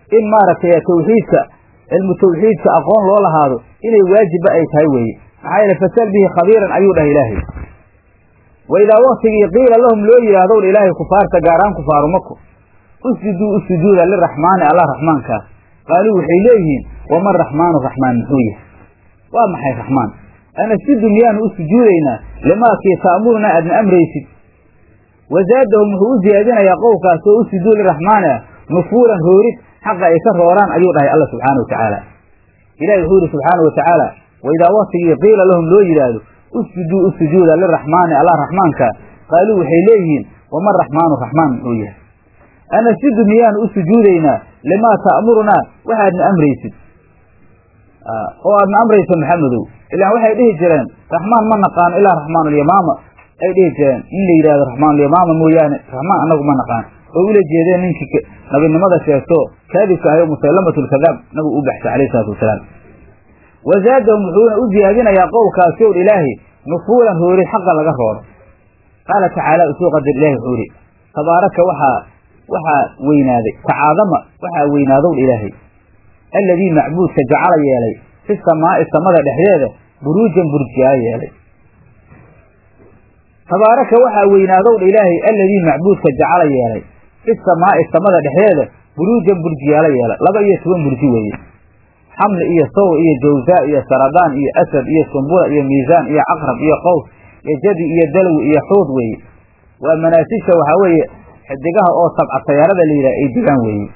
Speaker 1: in maaragtay tawxiidka cilmu tawxiidka aqoon loo lahaado inay waajibba ay tahay weeye maxaa yeele fasal bihi khabiiran ayuu dhahay ilaahay wa idaa waktigii qiila lahum loo yidhaahdow dha ilaahay kufaarta gaaraan kufaaru mako usjuduu u sujuuda liraxmaani allah raxmaankaas qaaluu waxay leeyihiin waman raxmaanu raxmaan muxuu yahay waa maxay raxmaan anasjudu miyaanu u sujuudaynaa limaakii ta'murunaa aadna amraysid wazaadahum wuxuu u ziyaadinayaa qowlkaas oo u sujuud liraxmaani ah nufuuran roorid xaqa ay ka rooraan ayuu dhahay alla subxaana wa tacaala ilahi wuxuu yihi subxaana wa tacaala waidaa waktigii qiila lahum loo yidhaahdo usjuduu u sujuuda liraxmaani allah raxmaanka qaaluu waxay leeyihiin waman raxmaanu raxmaan muxuu yahay anasjudu miyaanu u sujuudaynaa limaa ta'murunaa waxaadna amraysid oo aadna amrayso maxamedow ilaan waxay dhihi jireen raxmaan ma naqaano ilaa raxmaanulyamaama ay dhihi jireen in la yidhahdo raxmaanulyamaama mooyaane raxmaan annagu ma naqaan oo ula jeedeen ninkii nabinimada sheegto kaadibka ahayo musallamatu lkadaab nabigu u baxsay alayh isalaatu wasalaam wazaadahum wuxuuna u ziyaadinayaa qowlkaasi ow ilaahi nufuulan roori xaqa laga rooro qaala tacaala usuu qadar ilahi wuxuu ihi tabaaraka waxaa waxaa weynaaday tacaadama waxaa weynaadow ilaahay alladii macbuudka jacala yeelay fi samaa'i samada dhexdeeda buruujan burjiyaa yeelay tabaaraka waxaa weynaadow dha ilaahay alladii macbuudka jacala yeelay fi samaa'i samada dhexdeeda buruujan burjiyaala yeelay laba iyo toban burji weeye xamli iyo sawr iyo jawzaa iyo saradaan iyo asad iyo sumbula iyo miisaan iyo caqrab iyo qows iyo jadi iyo dalwi iyo xuud weeye waa manaasisha waxaa weeye xidigaha oo sabca sayaarada la yidhaha ay degaan weeye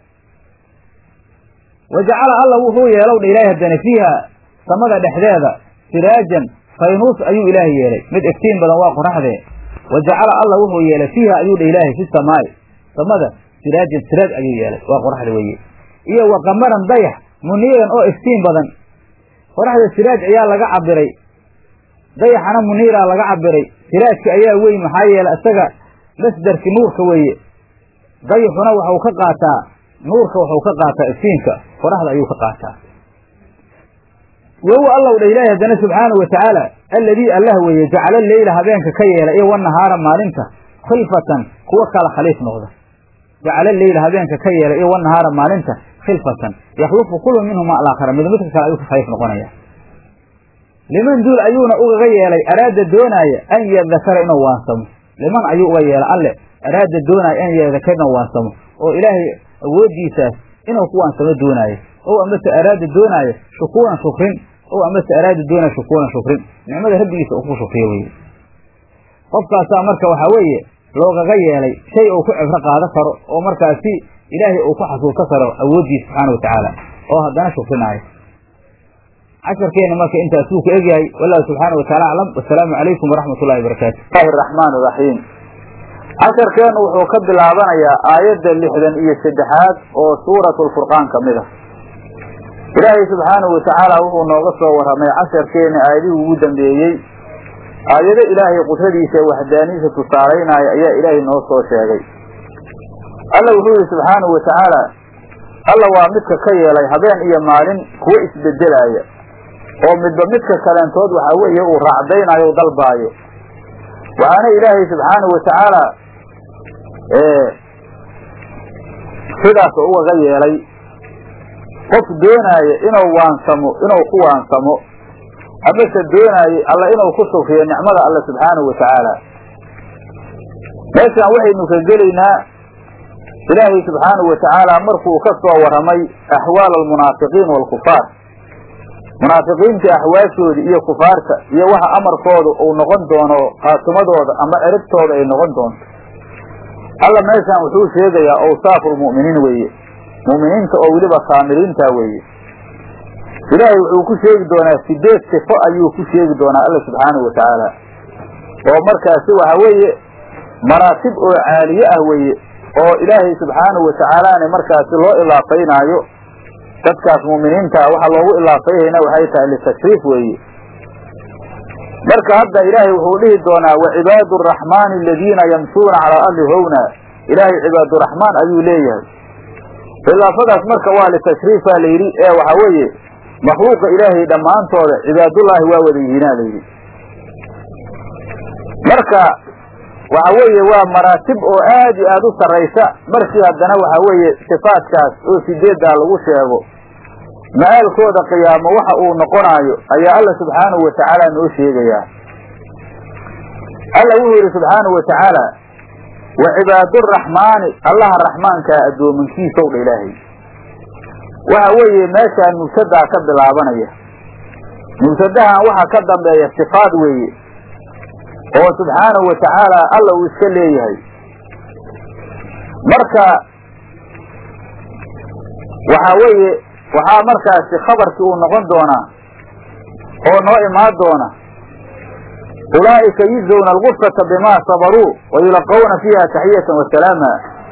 Speaker 1: wa jacala alla wuxuu yeelow dha ilaahay haddana fiiha samada dhexdeeda siraajan faynuus ayuu ilaahay yeelay mid iftiin badan waa qoraxdee wa jacala alla wuxuu yeelay fiiha ayuu dha ilaahay fi samaa'i samada siraajan siraaj ayuu yeelay waa qoraxda weeye iyo wa qamaran dayax muniiran oo iftiin badan qoraxda siraaj ayaa laga cabiray dayaxana muniiraa laga cabiray siraajka ayaa weyn maxaa yeelay isaga masdarki nuurka weeye dayaxuna waxau ka qaataa nuurka waxau ka qaataa iftiinka qoraxda ayuu ka qaataa wahuwa allow dha ilaahi haddana subxaanahu wa tacaala alladii allah weeye jacala leyla habeenka ka yeela iyo wanahaara maalinta khilfatan kuwa kala khaliif noqda jacala leyla habeenka ka yeela iyo wanahaara maalinta khilfatan yakhlufu kullu minhuma alaakhara mid midka kale ayuu ka khaliif noqonaya liman duul ayuuna ugaga yeelay araada doonaaya an yadakara inuu waansamo liman ayuu uga yeelay alle araada doonaaya an yadakara inuu waansamo oo ilaahay awooddiisaas inuu ku waansamo doonaayo ow amase araada doonaayo shukuuran shukrin ow amase araada doonaayo shukuuran shukrin nicmada rabbigiisa uu ku shukriyo weye qofkaasaa marka waxaa weeye loogaga yeelay shay uu ku cibro qaado karo oo markaasi ilaahay uu ku xasuusan karo awooddiisa subxaana wa tacaala oo haddana shukrinaayo casharkeena marka intaasuu ku egyahay wallahu subxaana wa taala aclam wasalaamu calaykum waraxmat ullahi wabarakaatu
Speaker 2: bismillahi araxmaan iraxiim casharkeenu wuxuu ka bilaabanayaa aayadda lixdan iyo saddexaad oo suuratu lfurqaan ka mid ah ilaahay subxaanahu watacaala wuxuu nooga soo warramay casharkeena aayadihii ugu dambeeyey aayado ilaahay qudradiisa ee waxdaaniisa tusaalaynaya ayaa ilaahay noo soo sheegay alla wuxuu yihi subxaanahu watacaala alla waa midka ka yeelay habeen iyo maalin kuwo isbedelaaya oo midba midka kaleentood waxaa weeye uu raacdaynayo u dalbaayo waxaana ilaahay subxaanahu watacaala sidaas ugaga yeelay qof doonaaya inuu waansamo inuu ku waansamo amase doonaayey alla inuu ku shukriyo nicmada alle subxaanahu watacaala meeshaan waxaynu ka gelaynaa ilaahay subxaanahu watacaala markuu ka soo warramay axwaal almunaafiqiin waalkufaar munaafiqiinta axwaashoodii iyo kufaarta iyo waxa amarkooda uu noqon doono khaatumadooda ama erigtooda ay noqon doonto alla meeshaan wuxuu sheegayaa awsaafu lmu'miniin weeye mu'miniinta oo weliba kaamiliinta weeye ilaahay wuxuu ku sheegi doonaa sideed sifo ayuu ku sheegi doonaa alla subxaanahu watacaala oo markaasi waxa weeye maraatib oo caaliye ah weeye oo ilaahay subxaanahu watacaalaana markaasi loo ilaafaynaayo dadkaas mu'miniintaa waxaa loogu ilaafayhayna waxay tahay litashriif weeye marka hadda ilaahay wuxuu dhihi doonaa wacibaadu araxmaani aladiina yamshuuna calaa arli howna ilaahay cibaaduraxmaan ayuu leeyahay ilaafadaas marka waa litashriif baa layidhi ee waxaa weeye makhluuqa ilaahay dhammaantooda cibaadullaahi waa wada yihiinaa layidhi marka waxa weeye waa maraatib oo aad iyo aada u sarraysa markii haddana waxa weeye sifaadkaas oo sideeddaa lagu sheego ma-aalkooda qiyaamo waxa uu noqonaayo ayaa alla subxaanahu watacaala noo sheegayaa alla wuxuu yidhi subxaanahu watacaala wa cibaaduraxmaani allaha raxmaankaa addoominkiisow dha ilaahay waxa weeye meeshaan mubtadaa ka bilaabanaya mubtadahan waxa ka dambeeya sifaad weeye oo subxaanahu watacaala alla uu iska leeyahay marka waxa weeye waxaa markaasi khabarkii uu noqon doonaa oo noo imaan doona ulaa'ika yujzawna algufrata bimaa sabaruu wa yulaqawna fiiha taxiyatan wasalaama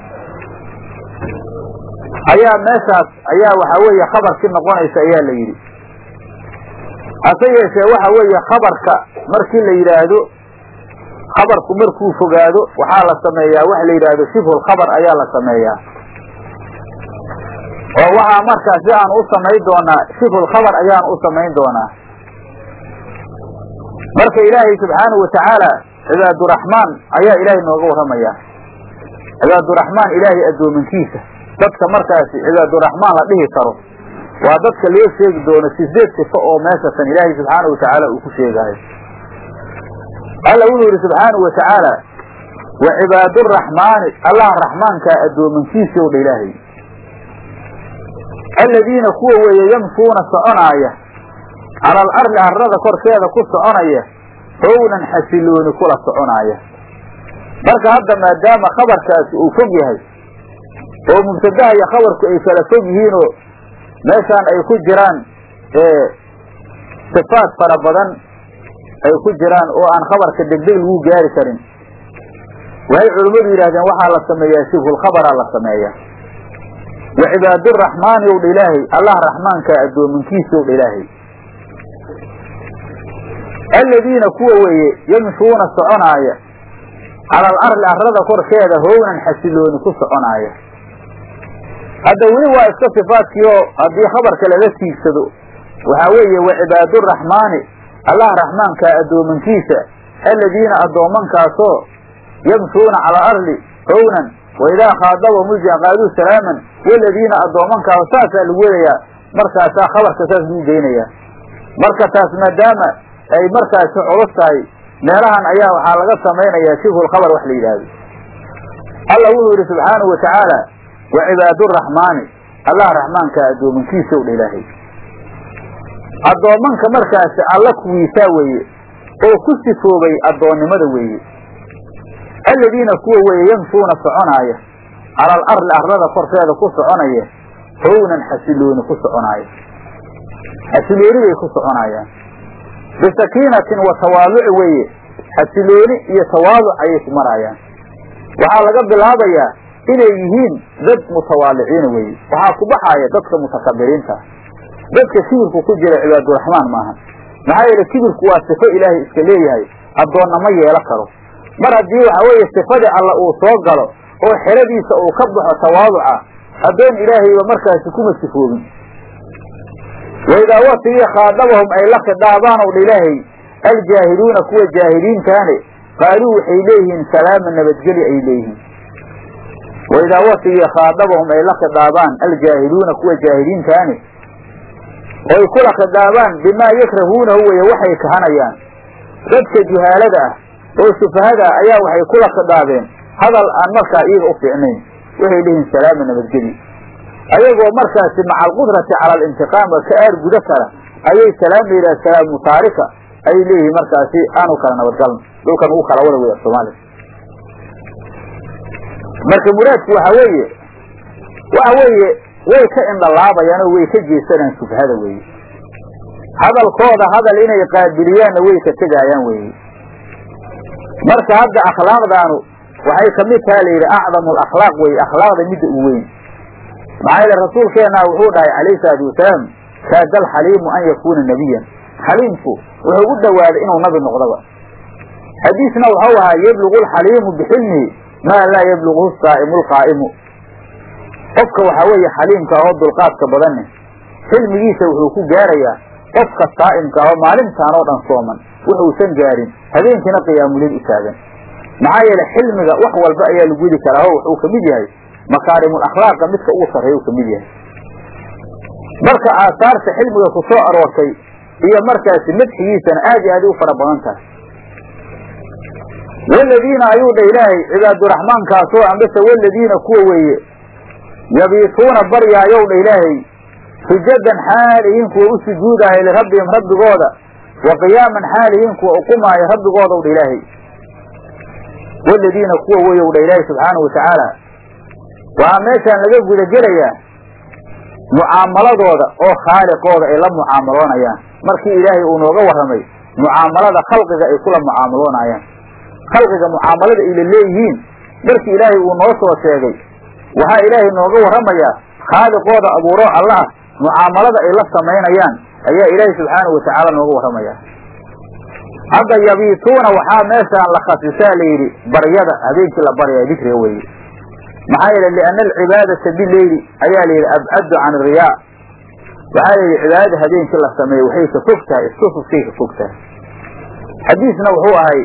Speaker 2: ayaa meeshaas ayaa waxaa weeye khabarkii noqonaysa ayaa la yidhi hase yeeshee waxa weeye khabarka markii la yidhaahdo khabarku markuu fogaado waxaa la sameeyaa waxa la yidhaahdo shibhulkhabar ayaa la sameeyaa oo waxaa markaa si aan u samayn doonaa shibhulkhabar ayaan u samayn doonaa marka ilaahay subxaanahu watacaala cibaaduraxmaan ayaa ilaahay nooga warramaya cibaaduraxmaan ilaahay addoominkiisa dadka markaasi cibaaduraxmaan la dhihi karo waa dadka loo sheegi doono sideed sifo oo meeshatan ilaahay subxaanahu watacaala uu ku sheegaayo alla wuxuu yidhi subxaanahu watacaala wa cibaaduraxmaani allaha raxmaankaa addoominkiisa o dha ilaahay aladiina kuwa weeye yamshuuna soconaaya cala alardi arrada korkeeda ku soconaya hownan xasilooni kula soconaaya marka hadda maadaama khabarkaasi uu fog yahay oo mubtadaha iyo khabarku ay kala fog yihiinoo meeshaan ay ku jiraan sifaad fara badan ay ku jiraan oo aan khabarka degdeg lagu gaari karin waxay culimmadu yidhahdeen waxaa la sameeyaa shibhulkhabaraa la sameeyaa wa cibaaduraxmaani ow dha ilaahay allah raxmaankaa addoominkiisa ow dha ilaahay aladiina kuwa weeye yamshuuna soconaaya cala alardi arrada korkeeda hownan xasilooni ku soconaaya hadda weli waa iska sifaadkii oo haddii khabarka laga tiigsado waxaa weeye wa cibaaduraxmaani allah raxmaankaa addoomankiisa aladiina addoomankaasoo yamshuuna cala alardi hownan waidaa khaadabahum uljan qaaduu salaaman waladiina addoomankaas saasaa lagu wadayaa markaasaa khabarka saas lagu geynayaa marka taas maadaama ay markaasi culus tahay meelahan ayaa waxaa laga samaynayaa shibhulkhabar wax la yidhaahdo alla wuxuu yidhi subxaanahu watacaala wa cibaaduraxmaani allah raxmaankaa addoomankiisa o dha ilaahay addoommanka markaasi alla kuwiisaa weeye oo ku sifoobay addoonnimada weeye aladiina kuwa weeye yamshuuna soconaaya cala alardi arlada korkeeda ku soconaya hownan xasilooni ku soconaaya xasilooni bay ku soconaayaan bisakiinatin wa tawaaduci weeye xasilooni iyo tawaaduc ayay ku maraayaan waxaa laga bilaabayaa inay yihiin dad mutawaadiciina weeye waxaa ku baxaaya dadka mutakabiriinta dadka kibirku ku jira cibaaduraxmaan maaha maxaa yeele kibirku waa sifo ilaahay iska leeyahay addoonna ma yeelo karo mar haddii waxa weeye sifadii alla uu soo galo oo xeradiisa uu ka baxo tawaaduca addoon ilaahayba markaasi kuma sifoobin waidaa watigii khaadabahum ay la khidhaabaan ow dha ilaahay aljaahiluuna kuwa jaahiliintaane qaaluu waxay leeyihiin salaama nabadgeli ay leeyihiin waidaa watigii khaadabahum ay la khidhaabaan aljaahiluuna kuwa jaahiliintaane oy kula khidhaabaan bimaa yakrahuunahu weye waxay kahanayaan dadka juhaalada ah oo sufahada ah ayaa waxay kula khidhaabeen hadal aan markaa iyaga u fiicnayn waxay leeyihiin salaama nabadgeli ayagoo markaasi maca alqudrati cala alintiqaam ka aar guda kara ayay salaam la yidhaha salaamu taarika ayay leeyihiin markaasi aanu kala nabadgalno dhulkan ugu kala wada wey soomaaliya marka muraadku waxa weeye waxa weeye way ka indhalaabayaan oo way ka jeesanayaan shubhada weeye hadalkooda hadal inay qaabiliyaanna way ka tegaayaan weeye marka hadda akhlaaqdaanu waxay kamid taha la yidhi acdamu alakhlaaq weye akhlaaqda midda u weyn maxaa yeele rasuulkeenna wuxuu dhahay calayhi salaatu wasalaam kaada alxaliimu an yakuuna nebiyan xaliimku wuxuu u dhowaaday inuu nabi noqdaba xadiisna waxau ahaa yablugu alxaliimu bixilmihi maa laa yabluguhu saa'imu lqaa'imu qofka waxaa weeye xaliimka ahoo dulqaadka badanne xilmigiisa wuxuu ku gaarayaa qofka saa'imka ahoo maalintaan oo dhan sooman wuxuusan gaarin habeenkiina qiyaamulil u taagan maxaa yeele xilmiga wax walba ayaa lagu widi karaa o wuxuu kamid yahay makaarimul akhlaaqa midka ugu sarreeya u kamid yahay marka aasaarta xilmiga ku soo aroortay iyo markaasi madxigiisana aad iyo aad u fara badan tahay waladiina ayuu dha ilaahay cibaaduraxmaankaasoo ambase waladiina kuwa weeye yabiituuna baryaayow dha ilaahay sujadan xaalihiin kuwa u sujuudaaya lirabbihim rabbigooda wa qiyaaman xaalihiin kuwa uqumaayo rabbigoodaw dha ilaahay waladiina kuwa weyow dha ilaahay subxaanahu watacaala waxaa meeshaan laga guda gelayaa mucaamaladooda oo khaaliqooda ay la mucaamaloonayaan markii ilaahay uu nooga warramay mucaamalada khalqiga ay kula mucaamaloonayaan khalqiga mucaamalada ayla leeyihiin markii ilaahay uu noo soo sheegay waxaa ilaahay nooga warramayaa khaaliqooda abuuro allah mucaamalada ay la samaynayaan ayaa ilaahay subxaanahu watacaala nooga warramaya hadda yabiituuna waxaa meeshaan la khasisaa la yidhi baryada habeenkii la baryaya dikriga weeye maxaa yeele liana alcibaadata bileyli ayaa la yidhi abcadu can ariyaa waxaa la yidhi cibaadada habeenkii la sameeyo waxay ka fog tahay istusufkay ka fog tahay xadiisna wuxuu ahay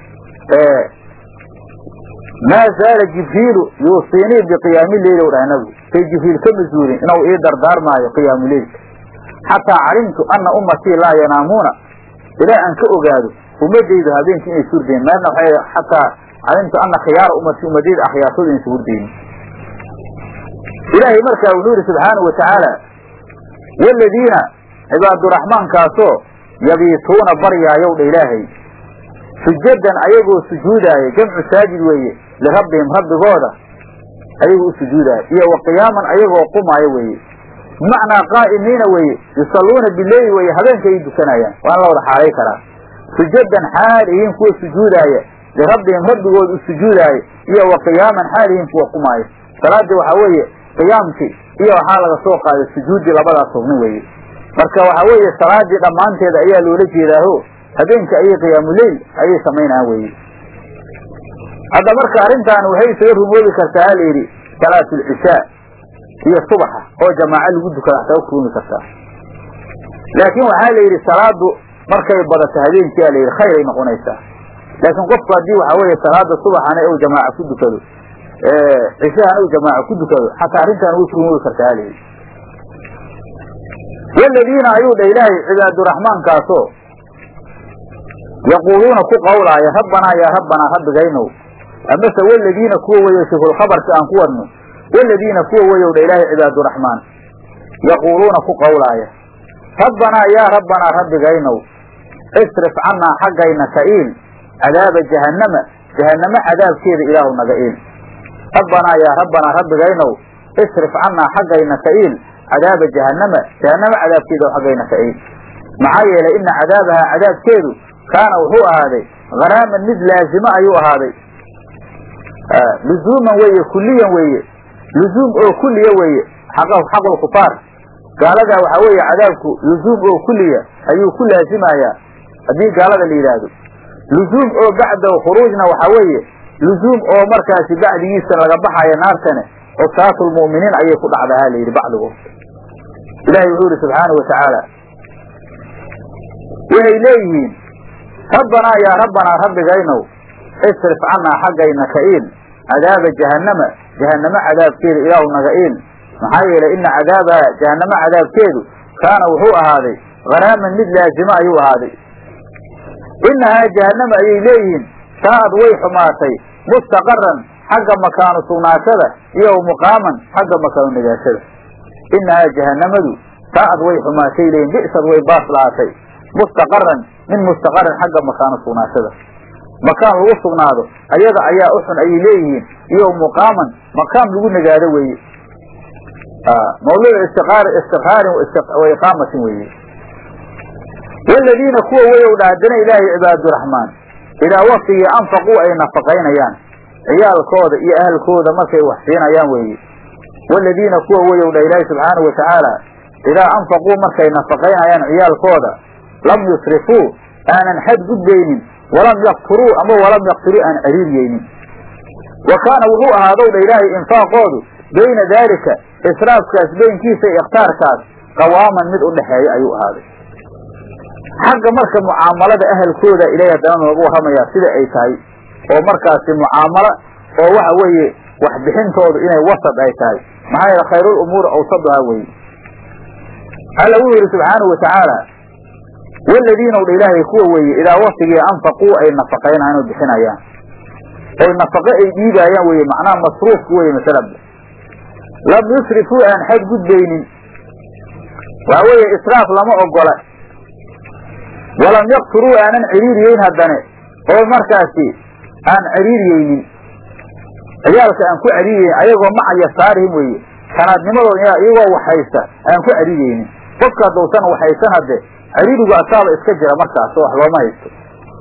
Speaker 2: maa zaala jibriilu yuusiinii biqiyaami leyli u dhahay nabigu say jibriil ka masuulin inuu ii dardaarmaayo qiyaamu leylka xataa calimtu ana ummatii laa yanaamuuna ilaa aan ka ogaado ummadaydu habeenkii inay surdeen meelna waxay xataa calimtu ana khiyaara ummati ummadayda akhyaartooda inaysa hurdeynin ilaahay markaa wuxuu yidhi subxaanahu watacaala waladiina cibaaduraxmaankaasoo yabiituuna baryaayow dha ilaahay sujadan ayagoo sujuudaaya jamcu saajid weeye lirabbihim rabbigooda ayagoo u sujuudaaya iyo wa qiyaaman ayagoo qumaayo weeye bimacnaa qaa'imiina weeye yusalluuna bileyli weeye habeenka ay dukanayaan waan la wada xaalay karaa sujadan xaalihiin kuwa sujuudaaya lirabbihim rabbigooda u sujuudaaya iyo wa qiyaaman xaalihiin kuwa qumaayo salaadii waxaa weeye qiyaamkii iyo waxaa laga soo qaaday sujuuddii labadaas rugni weeye marka waxaa weeye salaadii dhammaanteeda ayaa loola jeedaaho habeenka ayay qiyaamuleyl ayay samaynayaan weeye hadda marka arrintaani waxay isaga rumoobi kartaa la yidhi salaatulcishaa iyo subaxa oo jamaaco lagu dukada xataa ku rumi kartaa laakiin waxaa la yidhi salaadu markay badato habeenkii a la yidhi khayr ay noqonaysaa laakiin qofku haddii waxaa weeye salaada subaxana u jamaaca ku dukado cishahana u jamaaca ku dukado xataa arrintaani way ku rumoobi kartaa la yidhi waladiina ayuu dha ilaahay cibaaduraxmaankaasoo yaquuluuna ku qawlaaya rabbanaa yaa rabbanaa rabbigaynow amase waladiina kuwa weyo shifulkhabarka aan ku wadno waladiina kuwa weyow dha ilaahay cibaaduraxmaan yaquuluuna ku qawlaaya rabbanaa yaa rabbanaa rabbigaynow isrif cannaa xaggayna ka iil cadaaba jahannama jahannamo cadaabkeeda ilaahu naga iil rabbanaa yaa rabbanaa rabbigaynow isrif cannaa xaggayna ka iil cadaaba jahannama jahannamo cadaabkeeda xaggayna ka iil maxaa yeelay ina cadaabahaa cadaabkeedu kaana wuxuu ahaaday haraaman mid laazimo ayuu ahaaday luzuuman weeye kuliyan weeye luzuum oo kuliya weeye xaqulkufaar gaaladaa waxaa weeye cadaabku luzuum oo kuliya ayuu ku laazimayaa haddii gaalada la yidhaahdo luzuum oo bacda khuruujna waxaa weeye luzuum oo markaasi bacdigiisa laga baxaya naartane cusaatulmu'miniin ayay ku dhacdahaa la yidhi bacdigood ilahay wuxuu yihi subxaanau watacaala waxay leeyihiin rabbanaa yaa rabbanaa rabbigaynow isrif cannaa xaggayna ka iil cadaaba jahannama jahannamo cadaabkeeda ilaahu naga iil maxaa yeelay ina cadaabaha jahannamo cadaabkeedu kaana wuxuu ahaaday haraaman mid laazimo ayuu ahaaday inahaa jahannama ayay leeyihiin saa'ad way xumaatay mustaqaran xagga makaanu sugnaashada iyo muqaaman xagga makaanu nagaashada inahaa jahannamadu saa'ad way xumaatay leeyihin bi'sad way baas lahaatay mustaqaran min mustaqaran xagga makaanu sugnaashada makaan lagu sugnaado ayada ayaa u xun ayay leeyihiin iyo muqaaman maqaam lagu nagaado weeye mawluuc istiqaar istiqraarin wa iqaamatin weeye waladiina kuwa weyow dha haddana ilaahay cibaaduraxmaan idaa waktigii anfaquu ay nafaqaynayaan ciyaalkooda iyo ahalkooda markay wax siinayaan weeye waladiina kuwa weyow dha ilaahay subxaanahu watacaala idaa anfaquu markay nafaqaynayaan ciyaalkooda lam yusrifuu aanan xad gudbaynin walam yakturuu ama walam yaktiruu aan cariiriyeynin wa kaana wuxuu ahaadow dha ilaahay infaaqoodu bayna daalika israafkaas beynkiisa iyo ikhtaarkaas qawaaman mid u dhexeeya ayuu ahaaday xagga marka mucaamalada ahalkooda ilaahay haddana nooga warramayaa sida ay tahay oo markaasi mucaamalo oo waxa weeye waxbixintoodu inay wasad ay tahay maxaa yeele khayrul umuuri awsaduhaa weeye alla wuxuu yidhi subxaanahu watacaala waladiina dha ilaahay kuwa weeye idaa wasigii anfaquu ay nafaqaynayan oo bixinayaan oy nafaqo ay dhiibaayaan weye macnaha masruufku weye masalaba lam yusrifuu aan xad gudbaynin waxa weeye israaf lama ogola walam yaqturuu aanan ciriiriyeyn haddane oo markaasi aan ciriiriyeynin ciyaalka aan ku ciriiriyeyn ayagoo macaya saarihim weeye kanaadnimadooda iyagoo waxhaysta aan ku ciriiriyeynin qofka haddausan waxhaysan hadde ciriirigu asaaba iska jira markaas oo wax looma haysto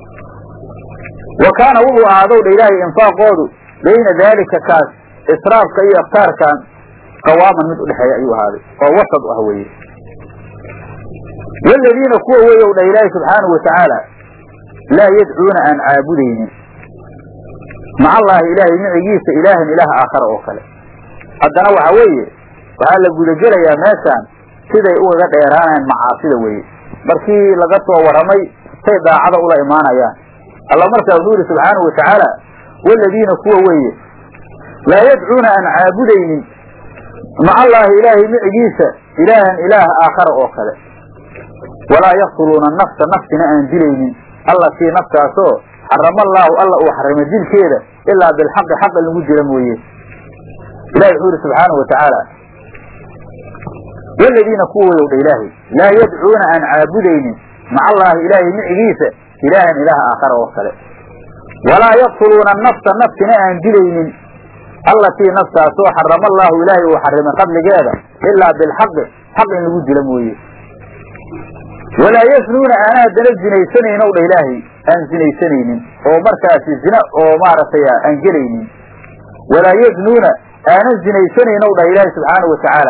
Speaker 2: wa kaana wuxuu ahaadow dha ilaahay infaaqoodu bayna daalika kaas israafka iyo ikhtaarkan qawaaman mid udhexeeya ayuu ahaaday oo wasad u ah weeye waladiina kuwa weeyow dha ilaahay subxaanahu watacaala laa yadcuuna aan caabudaynin maca allaahi ilaahay micigiisa ilaahan ilaah aakhara oo kale haddana waxa weeye waxaa la gudagelayaa meeshaan siday ugaga dheeraanayaan macaasida weeye markii laga soo warramay say daacada ula imaanayaan alla markaa wuxuu yidhi subxaanahu watacaala waladiina kuwa weeye laa yadcuuna aan caabudaynin maca allaahi ilaahay micigiisa ilaahan ilaah aakhara oo kale walaa yaqtuluuna nafsa nafsina aan dilaynin allatii naftaasoo xarama allaahu alla uu xarimay dilkeeda ilaa bilxaqi xaqa lagu dila mooye ilahi wuxuu yidhi subxaanahu watacaala waladiina kuwa weyow dha ilaahay laa yadcuuna aan caabudaynin maca allaahi ilaahay micigiisa ilaahan ilaah aakhara oo kale walaa yaqtuluuna nafsa nafsina aan dilaynin allatii naftaasoo xarama allaahu ilaahay uu xarimay qadligeeda ilaa bilxaqi xaq in lagu dila mooye walaa yasnuuna aana haddana zinaysanaynin ow dha ilaahay aan zinaysanaynin oo markaasi zina oo maaragtay aan gelaynin walaa yaznuuna aanan zinaysanaynin ow dhah ilaahay subxaanahu watacaala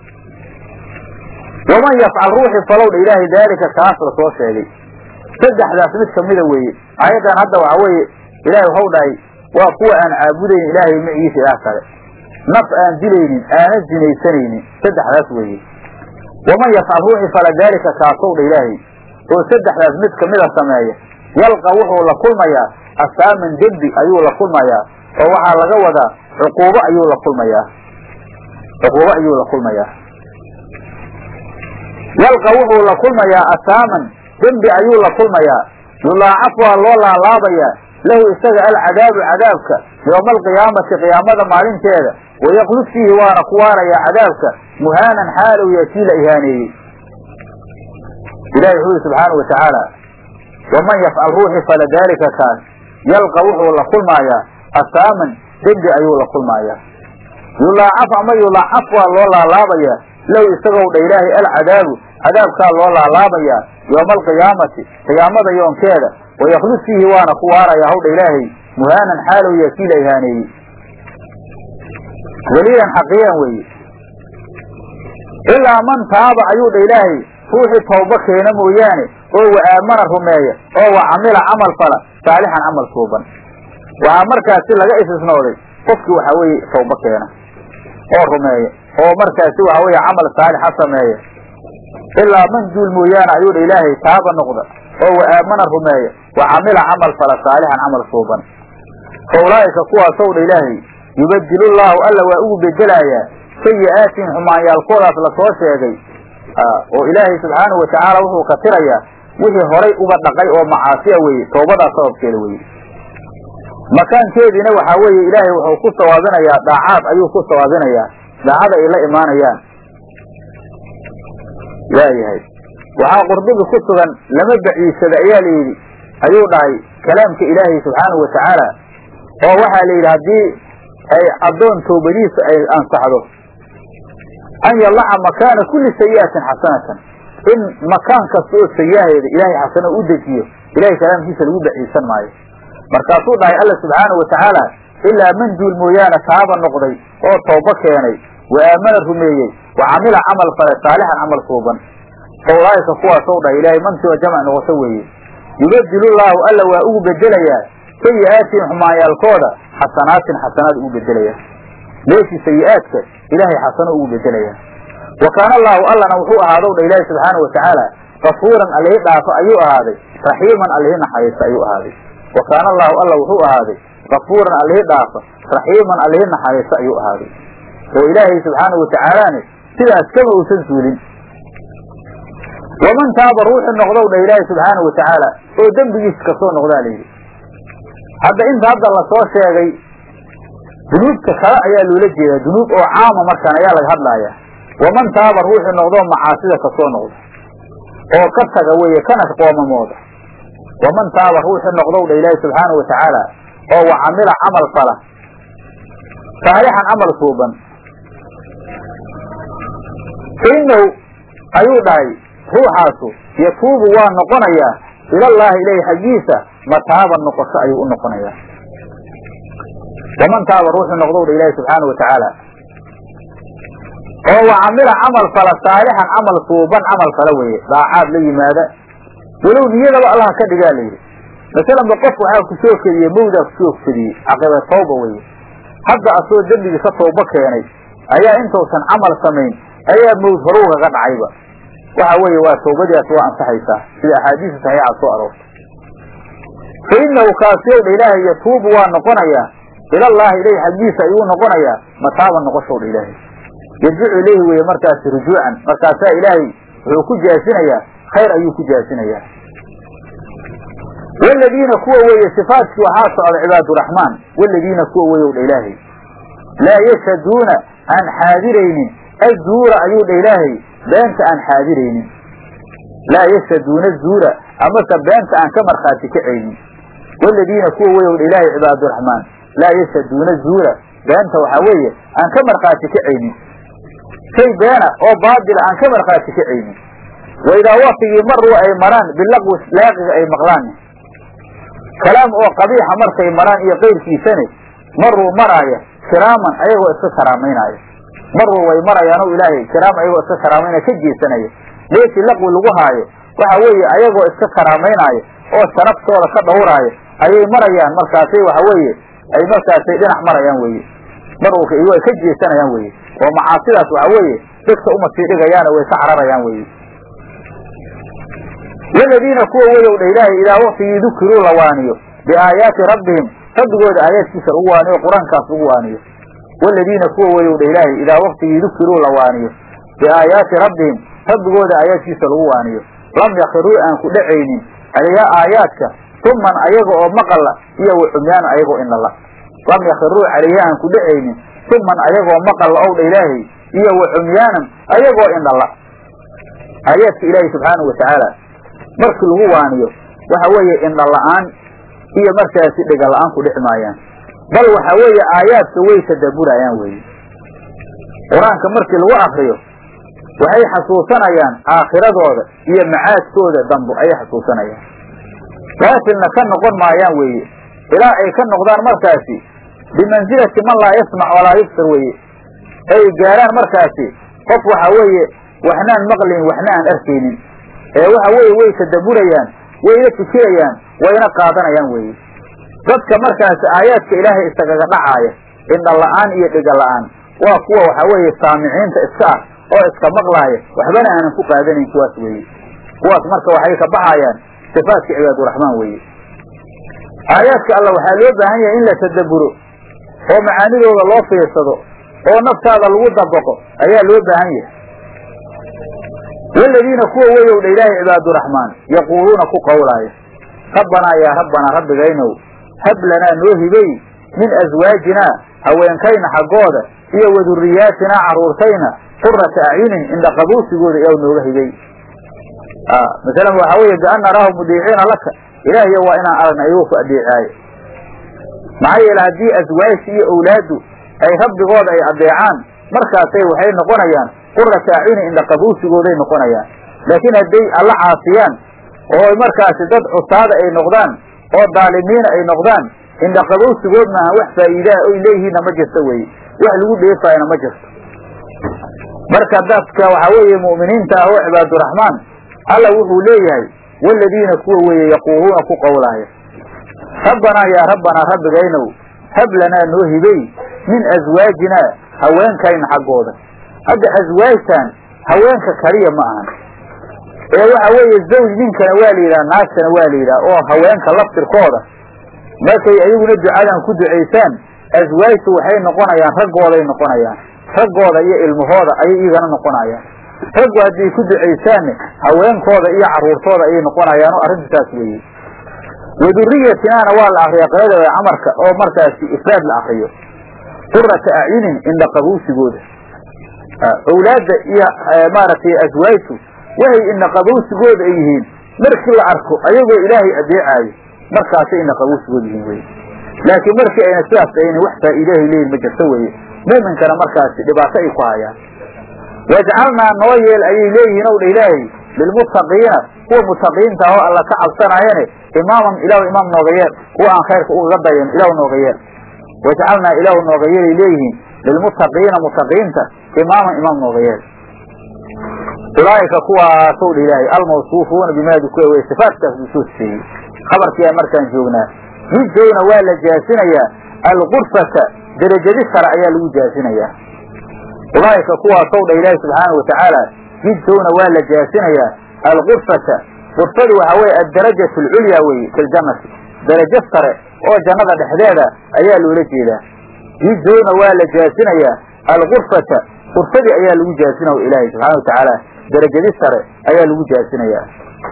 Speaker 2: waman yafcal ruuxi falow dha ilaahay daalika kaas la soo sheegay saddexdaas mid kamida weeye aayaddan hadda waxa weeye ilaahay waxau dhahay waa kuwa aan caabudayn ilaahay micigiisa ilaah kale naf aan dilaynin aanan zinaysanaynin saddexdaas weeye waman yafcal ruuxi fala daalika kaasow dha ilaahay oo saddexdaas mid kamida sameeya yalqa wuxuu la kulmayaa asaaman dembi ayuu la kulmayaa oo waxaa laga wadaa cuquubo ayuu la kulmayaa cuquubo ayuu la kulmayaa yalqa wuxuu la kulmayaa asaaman dembi ayuu la kulmayaa yulaacaf waa loo laalaabayaa lahu isaga alcadaabu cadaabka yooma alqiyaamati qiyaamada maalinteeda wayaklud fiihi waana ku waarayaa cadaabka muhaanan xaalow yaa kii la ihaaneeyey ilahi wuxuu yihi subxaanau watacaala waman yafcal ruuxi fala daalika kaas yalqa wuxuu la kulmaayaa asaaman dembi ayuu la kulmaayaa yulaacaf ama yulaacaf waa loo laalaabayaa low isagow dha ilaahay alcadaabu cadaabkaa loo laalaabayaa yooma alqiyaamati qiyaamada yoonkeeda wayaklud fiihi waana ku waarayaa hawdha ilaahay muhaanan xaalow yaa kii la ihaaneeyey weliyan xaqiiyan weeye ilaa man taaba ayuu dha ilaahay ruuxii tawbo keena mooyaane oo wa aamana rumeeya oo wa camila camal fala saalixan camal suuban waxaa markaasi laga istisnooday qofkii waxaa weeye tawbo keena oo rumeeya oo markaasi waxa weeye camal saalixa sameeya ilaa man duul mooyaane ayuu dha ilaahay taaba noqda oo wa aamana rumeeya wa camila camal fala saalixan camal suuban fa ulaa'ika kuwaasow dha ilaahay yubadilullaahu alla waa ugu bedelaayaa sayi'aatin xumaanyaalkoodaas lasoo sheegay oo ilaahay subxaanahu watacaala wuxuu ka tirayaa wixii horay uga dhaqay oo macaasiya weeye toobadaas sababkeeda weye makaankeediina waxaa weeye ilaahay wuxuu ku sawaabinayaa daacaad ayuu ku sawaabinayaa daacada ay la imaanayaan waayahay waxaa qurdubi ku sugan lama baciisada ayaa la yidhi ayuu dhahay kalaamka ilaahay subxaanahu watacaala oo waxaa la yidhi haddii ay addoon toobadiisa ay ansaxdo an yalaca makaana kulli sayi'atin xasanatan in makaan kasta oo sayiaheeda ilaahay xasano u dejiyo ilahay kalaamkiisa lagu baciisan maayo markaasuu dhahay alla subxaanahu watacaala ilaa man duul mooyaane taaba noqday oo toobo keenay wa aamana rumeeyey wa camila camal fale saalixan camal suuban fa ulaa'ika kuwaasow dhahay ilaahay mantioo jamc noqoto weeye yubadilullaahu alla waa ugu bedelayaa sayi'aatin xumaanyaalkooda xasanaatin xasanaad ugu bedelayaa meeshii sayi'aadka ilaahay xasano ugu bedelayaa wa kaana allaahu allana wuxuu ahaadow dha ilaahi subxaanahu watacaala kafuuran allihi dhaafo ayuu ahaaday raxiiman allihi naxariista ayuu ahaaday wa kaana allaahu alla wuxuu ahaaday kafuuran allihii dhaafa raxiiman allihii naxariiso ayuu ahaaday oo ilaahay subxaanahu watacaalaane sidaas kama uusan suulin waman taaba ruuxu noqdow dha ilaahay subxaanahu watacaala oo dembigiisa kasoo noqdaa layidhi hadda inta hadda lasoo sheegay dunuubta kale ayaa loola jeedaa dunuub oo caama markaan ayaa laga hadlaaya waman taaba ruuxu noqdoo macaasida kasoo noqda oo ka taga weeye kana qoomamooda waman taaba ruuxu noqdow dha ilaahay subxaanahu watacaala oo wa camila camal fala saalixan camal suuban fa innahu ayuu dhahay ruuxaasu yatuubu waa noqonayaa ilallaahi ilayhi xaggiisa mataaban noqosho ayuu u noqonayaa waman taaba ruuxu noqdow dha ilaahi subxaana watacaala oo wa camila camal fala saalixan camal suuban camal fala weeye daacaad la yimaada walow niyadaba allah ka dhigaa layidhi masalanba qof waxaa ku soo kediyey mawdaa ku soo kediyey caqiba tawba weye hadda asoo dembigii ka tawbo keenay ayaa intuusan camal samayn ayaa mawd horuugaga dhacayba waxa weeye waa tawbadiias waa ansaxaysaa sida axaadiisa saxiixa soo aroortay fa innahu kaasiyow dha ilaahay yatuubu waa noqonayaa ilallaahi ilayhi xaggiisa ayuu noqonayaa mataaban noqoshow dha ilaahay yarjicu ilayhi weeye markaasi rujuucan markaasaa ilaahay wuxuu ku jaasinayaa khayr ayuu ku jaasinayaa waladiina kuwa weeye sifaadkii waxaa socda cibaaduraxmaan waladiina kuwa weeyow dha ilaahay laa yashhaduuna aan xaadiraynin azuura ayuu dha ilaahay beenta aan xaadiraynin laa yashhaduuna zuura amase beenta aan ka markhaati kacaynin waladiina kuwa weeyow dha ilaahay cibaaduraxmaan laa yashhaduuna zuura beenta waxaa weeye aan ka markhaati kacaynin shay beena oo baadila aan ka markhaati kacaynin waidaa waktigii maruu ay maraan bilaqwi laaqiga ay maqlaan kalaam oo qabiixa markay maraan iyo qayrkiisane maruu maraaya kiraaman ayagoo iska karaamaynaayo maruu way marayaano ilaahay kiraam ayagoo iska karaamaynaya ka jeesanaya meeshii laqwi lagu haayo waxa weeye ayagoo iska karaamaynaayo oo sharaftooda ka dhowraayo ayay marayaan markaasay waxa weeye ay markaasay dhinac marayaan weye maruu way ka jeesanayaan weye oo macaasidaas waxa weeye dadka uma sii dhigayaana way ka cararayaan weye waladiina kuwa weyow dha ilaahay idaa waktigii dukiruu la waaniyo biaayaati rabbihim rabbigooda aayaadkiisa lagu waaniyo qur-aankaas lagu waaniyo waladiina kuwa weyow dha ilaahay idaa waktigii dukiruu la waaniyo biaayaati rabbihim rabbigooda aayaadkiisa lagu waaniyo lam yakiruu aan ku dhacaynin calayha aayaadka tuman ayaga oo maqalla iyo wacumyaan ayagoo indhala lam yakiruu calayha aan ku dhacaynin tuman ayagoo maqalla ow dha ilaahay iyo wacumyaanan ayagoo indhala aayaadka ilaahay subxaanahu watacaala markii lagu waaniyo waxa weeye indha la-aan iyo markaasi dhega la-aan ku dhex maayaan bal waxa weeye aayaadka way tadabburayaan weeye qur-aanka markii lagu akriyo waxay xasuusanayaan aakhiradooda iyo macaadkooda dambo ayay xasuusanayaan gaafilna ka noqon maayaan weeye ilaa ay ka noqdaan markaasi bimansilati man laa yasmac walaa yubsir weeye ay gaaraan markaasi qof waxa weeye waxnaan maqlayn waxna aan arkaynin ee waxa weeye way tadabburayaan wayna fikirayaan wayna qaadanayaan weeye dadka markaasi aayaadka ilaahay isagaga dhacaaya indha la-aan iyo dhiga la-aan waa kuwa waxa weeye saamiciinta iska ah oo iska maqlaaya waxbana aanan ku qaadanayn kuwaas weeye kuwaas marka waxay ka baxayaan sifaadka cibaaduraxmaan weeye aayaadka alla waxaa loo baahan yahay in la tadabburo oo macaanidooda loo fiirsado oo naftaada lagu dabaqo ayaa loo baahan yahay waladiina kuwa weyow dha ilaahay cibaaduraxmaan yaquuluuna ku qowlaaya rabbanaa yaa rabbanaa rabbigaynow hab lanaa noo hibey min aswaajinaa haweenkayna xaggooda iyo waduriyaatinaa carruurtayna qurata acyunin indha qabuusigooda iyaw nooga hibey masalan waxaa weeye bian naraahu mudiiciina laka ilaahiyo waa inaan aragna iyagoo ku adeecaayo maxaa yeele haddii aswaajta iyo owlaaddu ay rabbigooda ay adeecaan markaasay waxay noqonayaan qurata acyuni indha qabuusigooday noqonayaan laakiin hadday alla caasiyaan oo markaasi dad cusaada ay noqdaan oo daalimiina ay noqdaan indha qabowsigood maaha wax faa'iidaa oy leeyihiinna ma jirto weye wax lagu dheefaayana ma jirto marka dadka waxaa weeye mu'miniinta ah oo cibaaduraxmaan alla wuxuu leeyahay waladiina kuwa weeye yaquuluuna ku qowlaaya rabbanaa yaa rabbanaa rabbigaynow hab lanaa noo hibey min aswaajinaa haweenkayna xaggooda hadda aswaajtan haweenka kaliya ma ahan ee waxa weeye zawj ninkana waa la yidhaha naagtana waa la yidhaha oo haweenka laftirkooda markay ayaguna ducadan ku ducaysaan aswaajtu waxay noqonayaan raggooday noqonayaan raggooda iyo ilmahooda ayay iyagana noqonayaan raggu haddii ku ducaysaanne haweenkooda iyo carruurtooda ayay noqonayaan oo arrintu saas weeye waduriyatinaana waa la akriya qirada camarka oo markaasi ifraad la akriyo qurata acyunin indha qabuusigooda owlaadda iyo maaragtay aswaajtu waxay indha qabuusigooda ay yihiin markii la arko ayagoo ilaahay adeecaayo markaasay indha qabuusigooda yihiin weye laakiin markii ayna sidaas ayna wax faa'iidahay leeyihin ma jirto weeye muuminkana markaasi dhibaato ay ku hayaan wajcalnaa noo yeel ayay leeyihiin ow dha ilaahay lilmuttaqiina kuwa mutaqiinta ahoo alla ka cabsanaayane imaaman ilaahu imaam nooga yeel kuwa aan khayrka ugaga dayan ilaahu nooga yeel wajcalnaa ilaahu nooga yeelay leeyihiin lilmuttaqiina mutaqiinta imaaman imaam nooga yeel ulaa'ika kuwaasow dha ilaahay almawsuufuuna bimaa dukira wey sifaatkaas buu soo sifeeyey khabarkiiaa markaan joognaa jidowna waa la jaasinayaa alqurfata derajadi sare ayaa lagu jaasinayaa ulaa'ika kuwaasow dha ilaahi subxaana watacaala jidowna waa la jaasinayaa alqurfata qurfadu waxaa weye addarajatu alculyaa weye fi ljannati darajo sare oo jannada dhexdeeda ayaa loola jeedaa jidowna waa la jaasinayaa alqurfata qurfadii ayaa lagu jaasinaya ilaahay subxana watacaala darajadi sare ayaa lagu jaasinayaa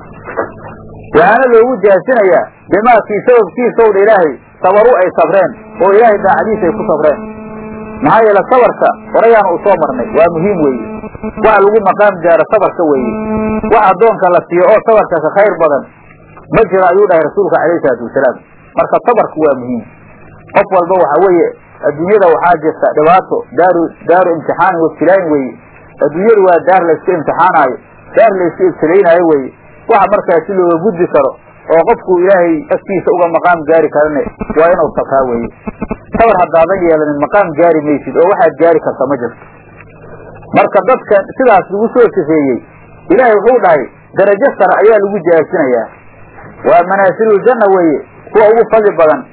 Speaker 2: waxaana loogu jaasinayaa bimaakii sababkiisaw dha ilaahay sabaru ay sabreen oo ilaahay daacadiisa ay ku sabreen maxaa yeele sabarka horayaanu u soo marnay waa muhiim weeye waxa lagu maqaam gaaro sabarka weeye wax addoonka la siiyo oo sabarka ka khayr badan ma jiro ayuu dhahay rasuulka calayhi salaatu wasalaam marka sabarku waa muhiim qof walba waxa weeye adduunyada waxaa jirta dhibaato daaru daaru imtixaanin wabtilaayin weeye adduunyadu waa daar layska imtixaanaayo daar layska ibtilaynaayo weeye waxa markaasi looga gudbi karo oo qofku ilaahay agtiisa uga maqaam gaari karane waa inuu sabraa weeye sabar haddaadan yeelanin maqaam gaari maysid oo waxaad gaari karta ma jirto marka dadka sidaas lagu soo sifeeyey ilaahay wuxuu dhahay darajo sare ayaa lagu jaasinayaa waa manaasiluljanna weeye kuwa ugu fadli badan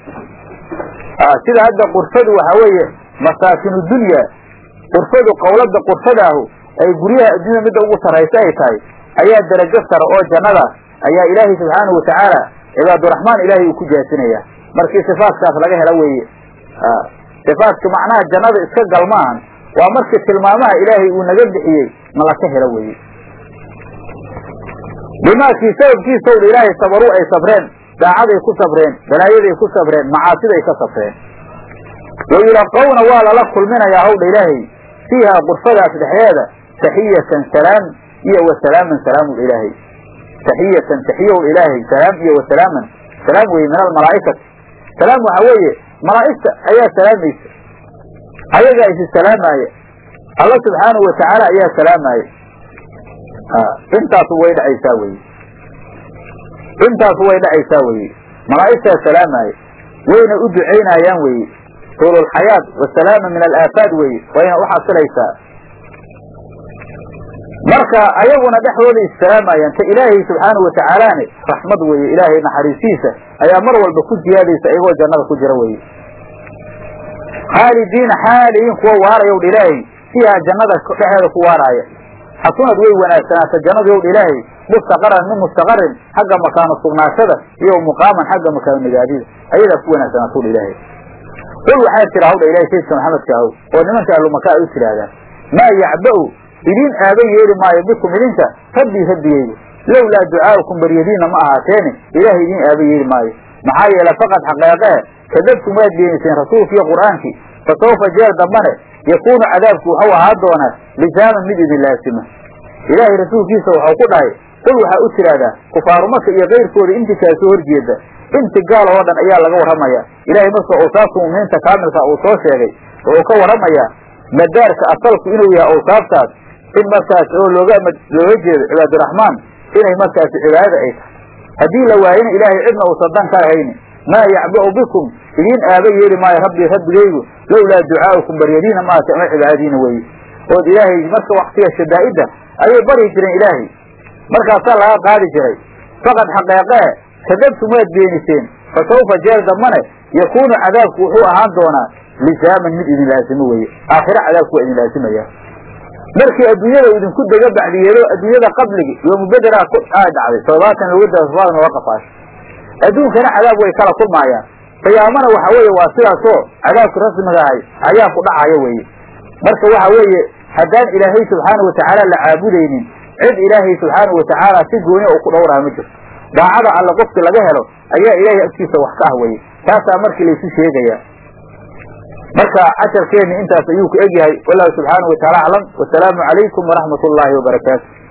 Speaker 2: sida hadda qurfadu waxaa weeye masaakinu dunya qurfadu qowlada qurfadaahu ay guryaha adduunya midda ugu sarraysa ay tahay ayaa darajo sare oo jannadaas ayaa ilaahay subxaanahu watacaala cibaaduraxmaan ilaahay uu ku jaasinaya markii sifaatkaas laga helo weeye sifaatka macnaha jannada iska gal maahan waa markii tilmaamaha ilaahay uu naga bixiyey na laka helo weeye bimaakii sababkiisa owdha ilaahay sabaruu ay sabreen daacaday ku sabreen balaayaday ku sabreen macaasiday ka sabreen wayulaqawna waa lala kulminayaa hawdha ilaahay fiihaa qurfadaas dhexdeeda taxiyatan salaam iyo wa salaaman salaamu ilaahay taxiyatan taxiyow ilaahay salaam iyo wa salaaman salaam weye min almalaa'ikati salaam waxaa weeye malaa'igta ayaa salaamaysa ayagaa isi salaamaaya alla subxaanahu watacaala ayaa salaamaaya intaasu way dhacaysaa weye intaasu way dhacaysaa weye malaa'igtaa salaamaaya wayna u ducaynayaan weye tuululxayaat wasalaama min alaafaad weye wayna u xasilaysaa marka ayaguna dhexdooda issalaamaayaan ta ilaahay subxaanahu watacaalaane raxmad weeye ilaahay naxariistiisa ayaa mar walba ku jiyaadaysa iyagoo jannada ku jira weye khaalidiina xaaliyiin kuwa waaraya wdha ilaahay fiihaa jannada dhexeeda ku waaraaya xasunad way wanaagsanaata jannadu yowdha ilaahay mustaqaran min mustaqarin xagga makaano sugnaashada iyo muqaaman xagga makaano nagaadida ayadaa ku wanaagsanaata wdha ilaahay qul waxaa tira hawdha ilahay saydka maxamedka ahow oo nimanka ahlumaka ay u tidhaahdaan maa yacba'u idiin aaba yeeli maayo bikum idinka rabbii rabbigeygu lowlaa ducaa'ukum baryadiinna ma ahaateene ilaahay idiin aaba yeeli maayo maxaa yeele faqad xaqeeqee kadabtum waad beeniseen rasuulki iyo qur'aankii fa sawfa jeer dambane yakuunu cadaabku wuxuu ahaa doonaa lisaaman mid idin laasima ilaahay rasuulkiisa waxau ku dhahay qul waxaa u tidhaahdaa kufaaru maka iyo kayrkooda intii kaa soo horjeeda inti gaal oo dhan ayaa laga warramaya ilaahay marka awsaafta mu'miniinta kaamilka uu soo sheegay wuxuu ka warramayaa madaarka asalku inuu yahay awsaaftaas in markaas oo looga looga jeedo cibaaduraxmaan inay markaasi cibaadada ay tahay haddii la waayana ilaahay cidna uusan dan ka ahayni maa yacba'u bikum idiin aaba yeeli maayo rabbii rabbigaygu lowlaa ducaa'ukum baryadiina maata ama cibaadadiina weeye ood ilaahay marka waktiga shadaa'idda ayay baryi jireen ilaahay markaasaa laga qaadi jiray faqad xaqeeqee kadabtum waad beeniseen fa sawfa jeer dambane yakuunu cadaabku wuxuu ahaan doonaa lisaaman mid idin laasimo weeye aakhiro cadaabku waa idin laasimaya markii adduunyada idinku dega bacdiyeelo adduunyada qabligi yoomubedera aa dhacday toddobaatan looga dara toddobaatan looga qafaasho adduunkana cadaab way kala kulmaayaan qiyaamana waxa weeye waa sidaasoo cadaabki rasmiga ahay ayaa ku dhacaya weeye marka waxa weeye haddaan ilaahay subxaana watacaala la caabudaynin cid ilaahay subxaana watacaala si gooni u ku dhowraha ma jirto daacada alle qofki laga helo ayaa ilaahay agtiisa wax ka ah weye taasaa markii laysu sheegaya marka casharkeenni intaas ayuu ku egyahay wallahu subxaana wataala aclam wasalaamu calaykum waraxmat ullaahi wabarakaatu